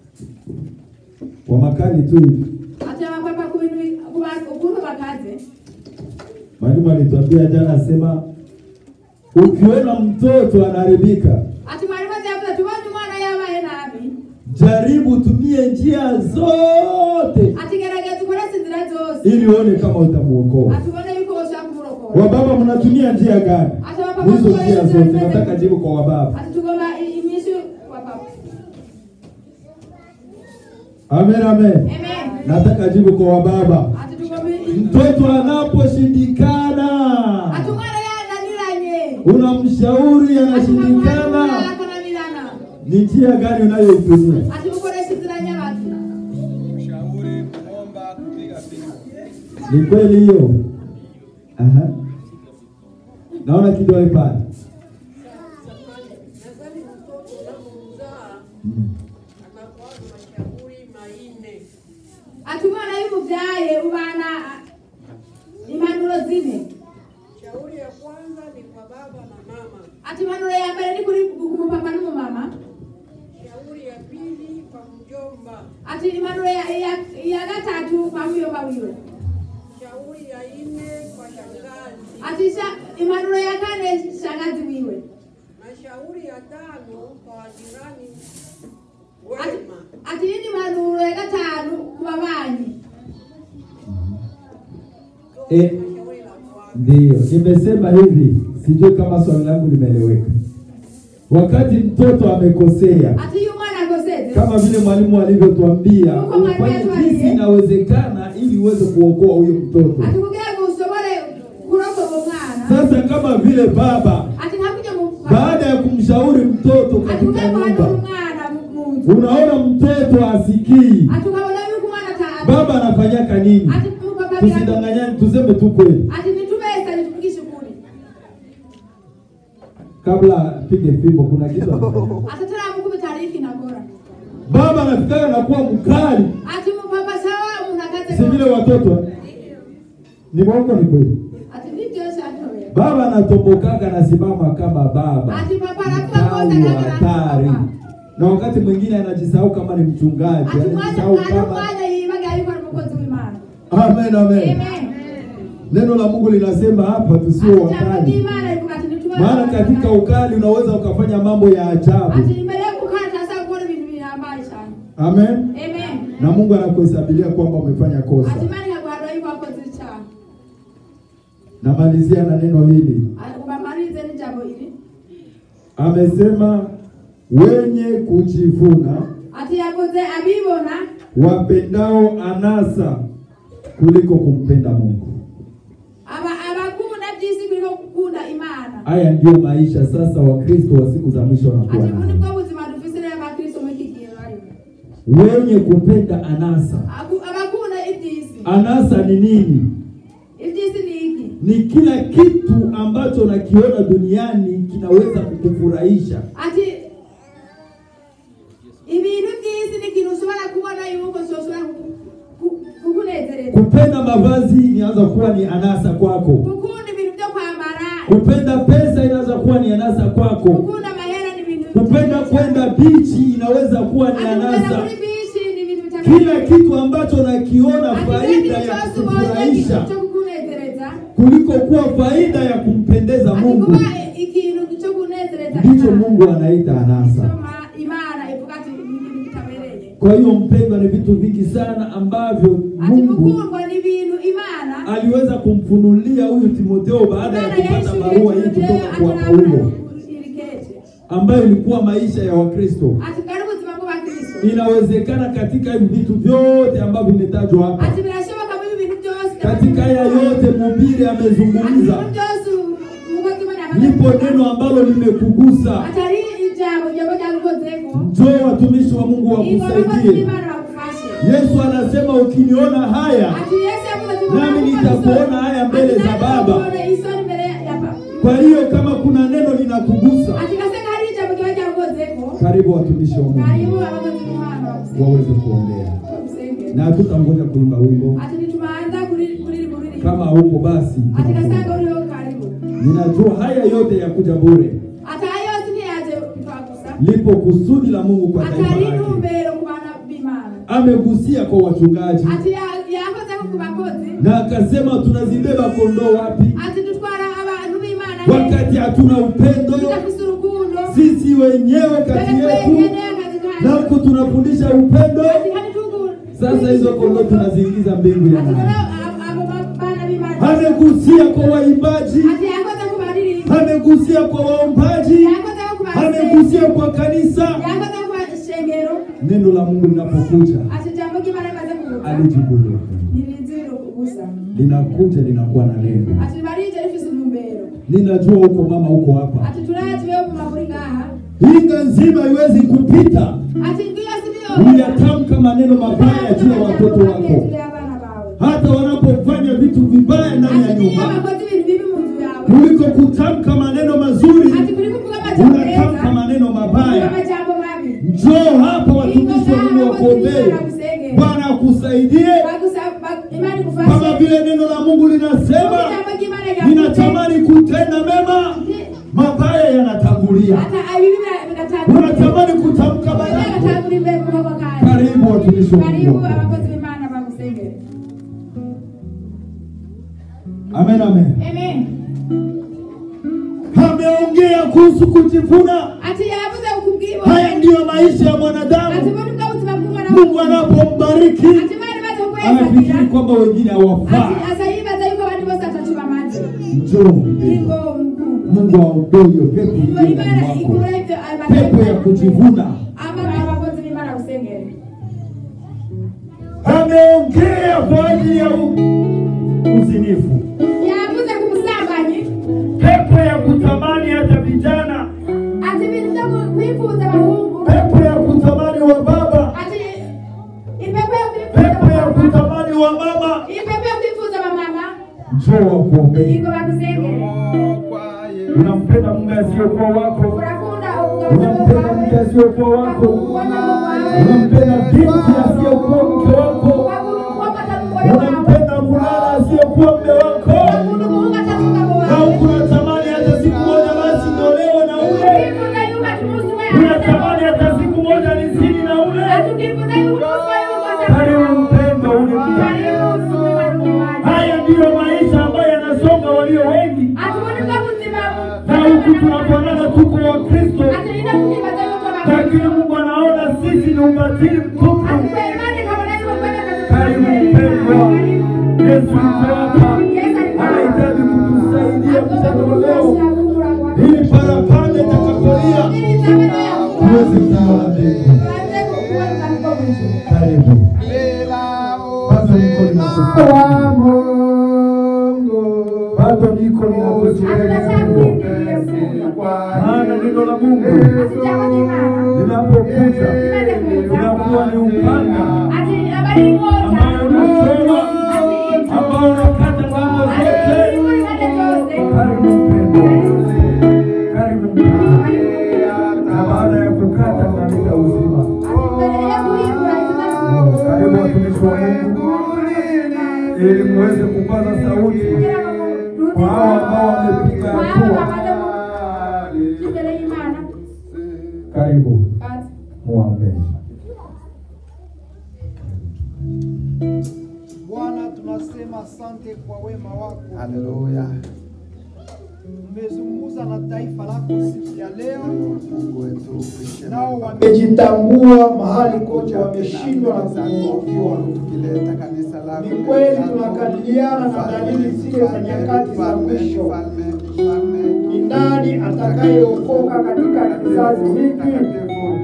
Wamakali tu hivi. ati abapapa ku bintu bi- ku ba- ukuntu bakaze Mwalimu alituambia jana, asema ukiona mtoto anaharibika, ati mwarimu azi yavuze ati ubonye umwana yabaye nabi jaribu tumie njia zote ati gerageza ukoreshe inzira zose ili uone kama utamuokoa. ati ubone yuko woshobora kumurokora Wababa mnatumia njia gani? ati abapapa Hizo mukoreshe njia inzira zote, zimeze nataka gute? jibu kwa wababa. ati tugomba i- inyishu wapapa Amen, amen. amen Nataka jibu kwa wababa. ati tugomba i- Mtoto anaposhindikana, ati umwana yananiranye unamshauri ati ukamwambia anashindikana, akananirana ni njia gani unayoitumia? ati mukoreshe inzira nyabaki Ushauri, kuomba, kupiga picha. Ni kweli hiyo? Aha. Naona kidole pale. Nadhani mtoto unapomzaa Mm. anakuwa na mashauri manne. ati umwana iyo umubyaye ubana ah, impanuro zine Shauri ya kwanza ni kwa baba na mama. ati impanuro ya mbere ni kuri ku mupapa n'umumama Shauri ya pili kwa mjomba. ati impanuro ya, ya, ya gatatu kwa muyomba wiwe Shauri nne kwa shangazi. ati sha, impanuro ya kane shangazi wiwe na shauri ya tano kwa wajirani ati, wema. ati nini impanuro ya gatanu ku babanyi Eh, Shauri la kwanza. Ndiyo, nimesema hivi, sijui kama swali langu limeeleweka. Wakati mtoto amekosea, ati yu mwana akoseze kama vile mwalimu alivyotuambia, Uko mwalimu ufanye atuambie. jinsi inawezekana ili uweze kuokoa huyo mtoto. ati kugira ngo usobore kurokoka umwana Sasa kama vile baba ati ntakuja mu baada ya kumshauri mtoto ati katika kugira ngo hanure nyumba, umwana mu- mu nzu unaona mtoto asikii, ati ukabona yuko umwana ata baba anafanyaka nini? ati mupapa agira Tusidanganyane, tuseme tu kweli. ati nitubesa nituvugishe ukuri Kabla pige fimbo, kuna kitu anafanya. ati taramukubita ariko inagora baba anafikaga na kuwa mkali, ati mupapa sawa munakaze si vile watoto eh? Ni mwongo, ni kweli? ati ni byose atobera Baba anatombokaga anasimama kama baba, Ati papa anakuwa mkali kosa wa kama hatari, papa. na wakati mwingine anajisahau kama ni mchungaji, ati mwana anajisahau mwana kama mwana yibaga yuko ari umukozi w'imana amen, amen. amen Neno la Mungu linasema hapa tusiwe ati jambo wakali, ry'imana rikuga ati nitubere maana katika ukali unaweza ukafanya mambo ya ajabu. ati imbere yo gukora tasa gukora ibintu bihambaye cyane Amen. amen Na Mungu anakuhesabilia kwamba umefanya kosa. ati imana ikaguharura yuko wakoze icyaha Namalizia na neno hili, Ati ubamarize n'ijambo iri amesema wenye kujivuna ati yakoze abibona wapendao anasa kuliko kumpenda Mungu. aba abakunda by'isi kuliko gukunda imana Haya ndiyo maisha sasa Wakristo wa siku za mwisho wanakuwa ati ubu nayo, nibwo buzima dufise rero abakristo muri iki gihe barimo wenye kupenda anasa. Aku- abakunda iby'isi Anasa ni nini? iby'isi ni iki Ni kila kitu ambacho nakiona duniani kinaweza kukufurahisha. ati ibintu by'isi ni ikintu ushobora kubona yuko ushobora ku- ku- kukunezereza Kupenda mavazi inaanza kuwa ni anasa kwako. gukunda ibintu byo kwambara Kupenda pesa inaweza kuwa ni anasa kwako. gukunda amahera ni ibintu Kupenda kwenda bichi inaweza kuwa ni Ati kupenda anasa. kuri bishi ni ibintu bitameze Kila kitu ambacho nakiona Ati kila faida kitu ya cyose ubonye kukufurahisha cyo kukunezereza kuliko kuwa faida ya kumpendeza ati Mungu kuba ikintu cyo kunezereza ndicho Imana. Mungu anaita anasa. Soma imana ivuga ati ni ibintu bitabereye Kwa hiyo mpendwa, ni vitu vingi sana ambavyo ati Mungu mukundwa ni ibintu imana aliweza kumfunulia huyu Timotheo baada ya Imana kupata yahishuriye barua hii Timotheo kutoka kwa atarabona Paulo irikete ambayo ilikuwa maisha ya Wakristo. ati bwari ubuzima bw'abakristo Inawezekana katika hivi vitu vyote ambavyo vimetajwa hapa, ati birashoboka muri ibi bintu byose katika haya yote mhubiri ati amezungumza, ibintu byose umukozi imana yamaze lipo kuvuga. neno ambalo limekugusa. ati ari ijambo ryaba ryagukozeko Njoo watumishi wa Mungu ingo abakozi wakusaidie. b'imana bagufashe Yesu anasema ukiniona haya ati yesu yavuze ati Nami "Mwana nitakuona w'umusore." haya mbele Ati za nanjye Baba. nzakuona isoni imbere ya Baba. Kwa hiyo kama kuna neno linakugusa, ati gaseka hari ijambo ryaba ryagukozeko karibu watumishi wa karibu Mungu abakozi b'imana bagusenge waweze kuombea, bagusenge na hatutangoja kuimba wimbo. ati nitubanza kuri kuri kuri Kama huko basi, ati tunafunga. gasanga uriho karibu ninajua haya yote yakuja bure. ati ayo yose ntiyaje twagusa Lipo kusudi la Mungu kwa ati taifa hari lake. intumbero ku bana b'imana Amegusia kwa wachungaji ati ya- yakozeko ku bakozi na akasema tunazibeba kondoo wapi ati dutwara abantu b'imana wakati hatuna upendo tudafise urukundo sisi wenyewe kati twebwe yetu, twenyene akazi na kacu huku tunafundisha upendo. ati hani tugu Sasa hizo kondoo tunaziingiza mbingu ya ati nani? rero abo- abo ba- bana b'imana Amegusia kwa waimbaji, ati yakoze ku baririmbi amegusia kwa waombaji, yakoze ku basenga amegusia kwa kanisa. yakoze ku bashengero Neno la Mungu linapokuja ati ijambo ry'imana rimaze kuza alijibuluka, ntirizira ubusa linakuja linakuwa na lengo. ati barije rifise intumbero Ninajua huko mama, huko hapa, ati turazi wewe mu maburi ngaha hinga nzima haiwezi kupita ati ngiyo sibyo uyatamka maneno mabaya juu ya watoto wako, Juu ya abana bawe hata wanapofanya vitu vibaya ndani ya ati niyo nyumba, bakoze ibintu bibi mu nzu yawe kuliko kutamka maneno mazuri, ati kuri kuvuga amajambo unatamka meza maneno kuvuga mabaya. amajambo mabi Njoo hapa watumishi wa Mungu wakuombee, Bwana akusaidie Bagusa- ba- imani kama kufashe vile neno la Mungu linasema, ijambo ry'imana ryavuze ninatamani kutenda mema, mabaya yanatangulia. hata abibi bigatangura Unatamani kutamka baraka. bigatangura imbere mu kaboko kawe Karibu watumishi wa karibu Mungu. abakozi b'imana bagusengere Amen, amen. Amen. Ameongea kuhusu kujivuna. Ati yavuze ukubwibo. Haya ndiyo maisha ya Ati mwanadamu. mbona ubwo buzima bw'umwana Mungu anapombariki Ati bari baze kukwesa anafikiri kwamba wengine Ati hawafai. asa yibaza yuko abantu bose atachiba maji. Njoo mpendwa. Ingo mkuu. Mungu aondoe hiyo pepo Ingo iliyo ndani imana mwako, ikura ibyo pepo ya kujivuna. Ama abakozi b'Imana usengere. Ameongea kwa ajili ya u- uzinifu, Yavuze ku busambanyi. pepo ya kutamani hata vijana, Ati ibintu byo kwifuza abahungu. pepo ya kutamani wa baba, Ati ipepo ya kwifuza pepo ya abamama. kutamani wa mama. Ipepo ya kwifuza abamama. Njoo wakuombee. Ingo bakusengere. Unampenda mume asiyokuwa wako, Urakunda unampenda mke asiyokuwa wako, unampenda binti asiyokuwa mke wako, unampenda mvulana asiyokuwa mume wako, na huku unatamani hata siku moja basi niolewe na ule, unatamani hata siku moja nizini na ule. Karibu mpendo ule mja. Haya ndiyo maisha ambayo yanasonga walio wengi, na huku tunaponana tuko wa Kristo, lakini Mungu anaona sisi ni ubatili mtupu. Karibu mpendwa, Yesu yuko hapa, anahitaji kutusaidia mchana wa leo, ili parapanda itakapolia tuweze kuona mbingu. Karibu bado niko ninakufa, bado niko ninakuzuia, maana neno la Mungu linapokuja linakuwa ni upanga ambao unachoma, ambao unakata ngambo zote. Karibu mpendwa, karibu mpendwa, na baada ya kukata tunaleta uzima. Karibu watumishi wa Mungu, ili muweze kupaza sauti kwa hao ambao wamepiga hatua. Karibu muombe. Bwana, tunasema asante kwa wema wako. Haleluya. Umezungumza na taifa lako siku ya leo, Mungu wetu upishe nao wamejitambua mahali kote wameshindwa na kupungukiwa. tukileta kanisa lako Ni kweli tunakabiliana na dalili zile za nyakati za mwisho. Mfalme, mfalme, Ni nani atakayeokoka katika kizazi hiki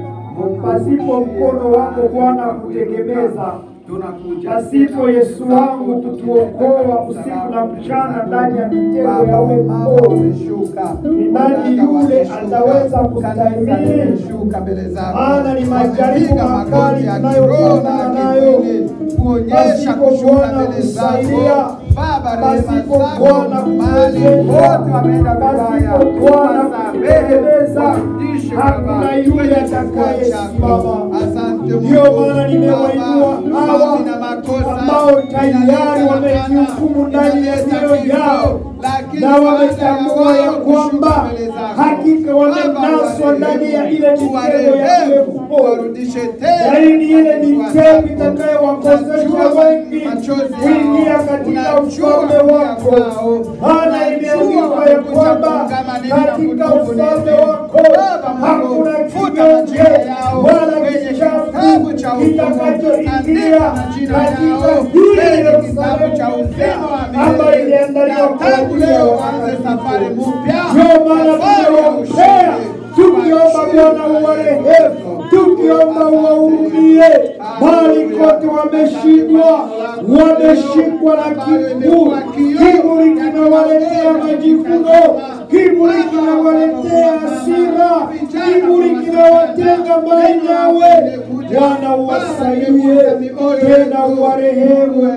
pasipo mkono wako Bwana kutegemeza? tunakuja Pasipo Yesu wangu kutuokoa usiku na mchana ndani ya mitego ya Baba, wewe mama mkuu. umeshuka, Ni nani yule ataweza kustahimili? umeshuka mbele zako, Maana ni majaribu Wamepiga makali magoti ya tunayokutana kiroho na nayo. kimwili, kuonyesha Pasipo kushuka Bwana mbele zako. kusaidia, Baba, rehema pasipo zako, Bwana mahali kutuwezesha, wote wameenda vibaya, pasipo Bwana wasamehe, kututegemeza, warudishe hakuna Baba, yule kwenye kifua atakayesimama. chako. Asante Ndiyo Mungu. maana nimewainua Baba, hawa nina makosa, ambao tayari ninaleta wamejihukumu laana, ndani ya ninaleta mioyo kifo, yao lakini na baada wametambua ya wao kwamba kushuka mbele zako, hakika Baba, wamenaswa ndani ya ile mitego ya uwarehemu, ile kupoa uwarudishe tena yaani ile kifua mitego chako. itakayowakosesha Unajua wengi machozi kuingia yao, katika unajua ufalme kulia wako. kwao, Maana unajua imeandikwa ya wamekuja kwamba kuungama nini na katika kutubu ufalme nini. wako Baba Mungu, hakuna futa kinyonge majina yao wala kwenye kichafu kitabu cha hukumu. kitakachoingia Andika majina katika yao hili kwenye kitabu cha Yerusalemu uzima wa milele. ambayo iliandaliwa Na kwa tangu ajili ya leo waanze safari watakatifu. mpya, Ndio maana safari ya tunaombea ushindi. tukiomba Bwana uwarehemu, tukiomba uwahurumie, bali kote wameshindwa, wameshikwa na kiburi. Kiburi kinawaletea majivuno, kiburi kinawaletea hasira, kiburi kinawatenga mbali nawe. Bwana uwasaidie, tena uwarehemu,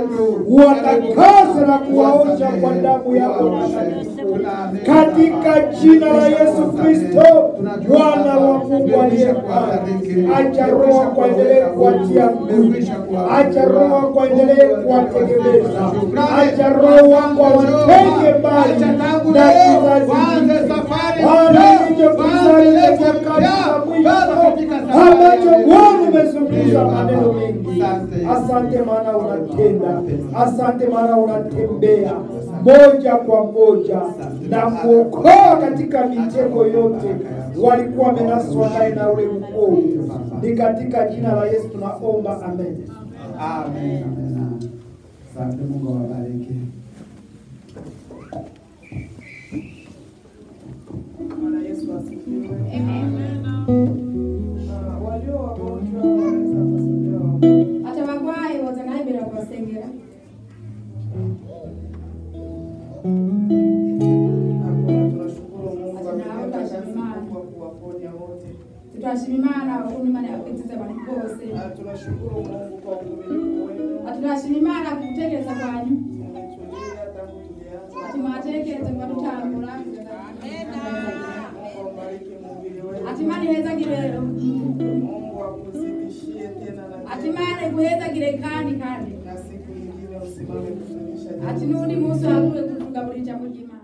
uwatakase na kuwaosha kwa damu yako takatifu katika jina la Yesu Kristo, Bwana wa Mungu aliye hai. Acha Roho kuendelee kuwatia nguvu, acha Roho kuendelee kuwategemeza, acha Roho wako awatenge mbali na kizazi hiki. Bwana, hicho kizazi cha nyakati za mwisho ambacho Bwana umezungumza maneno mengi. Asante maana unatenda, asante maana unatembea, moja kwa moja na kuokoa katika mitego yote walikuwa wamenaswa naye na ule mwovu. Ni katika jina la Yesu tunaomba, amen. Amen. Asante, Mungu awabariki. Bwana Yesu asifiwe. Ah, walio wagonjwa wanaweza kusomewa ati abagwayi boza naye imbere bakabasengera Hakuna, tunashukuru Mungu Ati nawe ametenda kazi utashima Imana. kubwa kuwaponya wote. tutashima imana ukuntu imana yakwitiza abantu bose Ah, Tunashukuru Mungu kwa uvumilivu wenu. ati turashima imana ku gutekereza kwanyu Mmetulia tangu tulianza. ati mwatekereza kuba dutangura Mungu abariki mhubiri wenu. ati imana ihezagire Mungu akuzidishie tena na ati tena. imana iguhezagire kandi kandi Na siku nyingine usimame kufundisha ati jambo n'undi zuri. munsi waguye kutugaburira ijambo ry'imana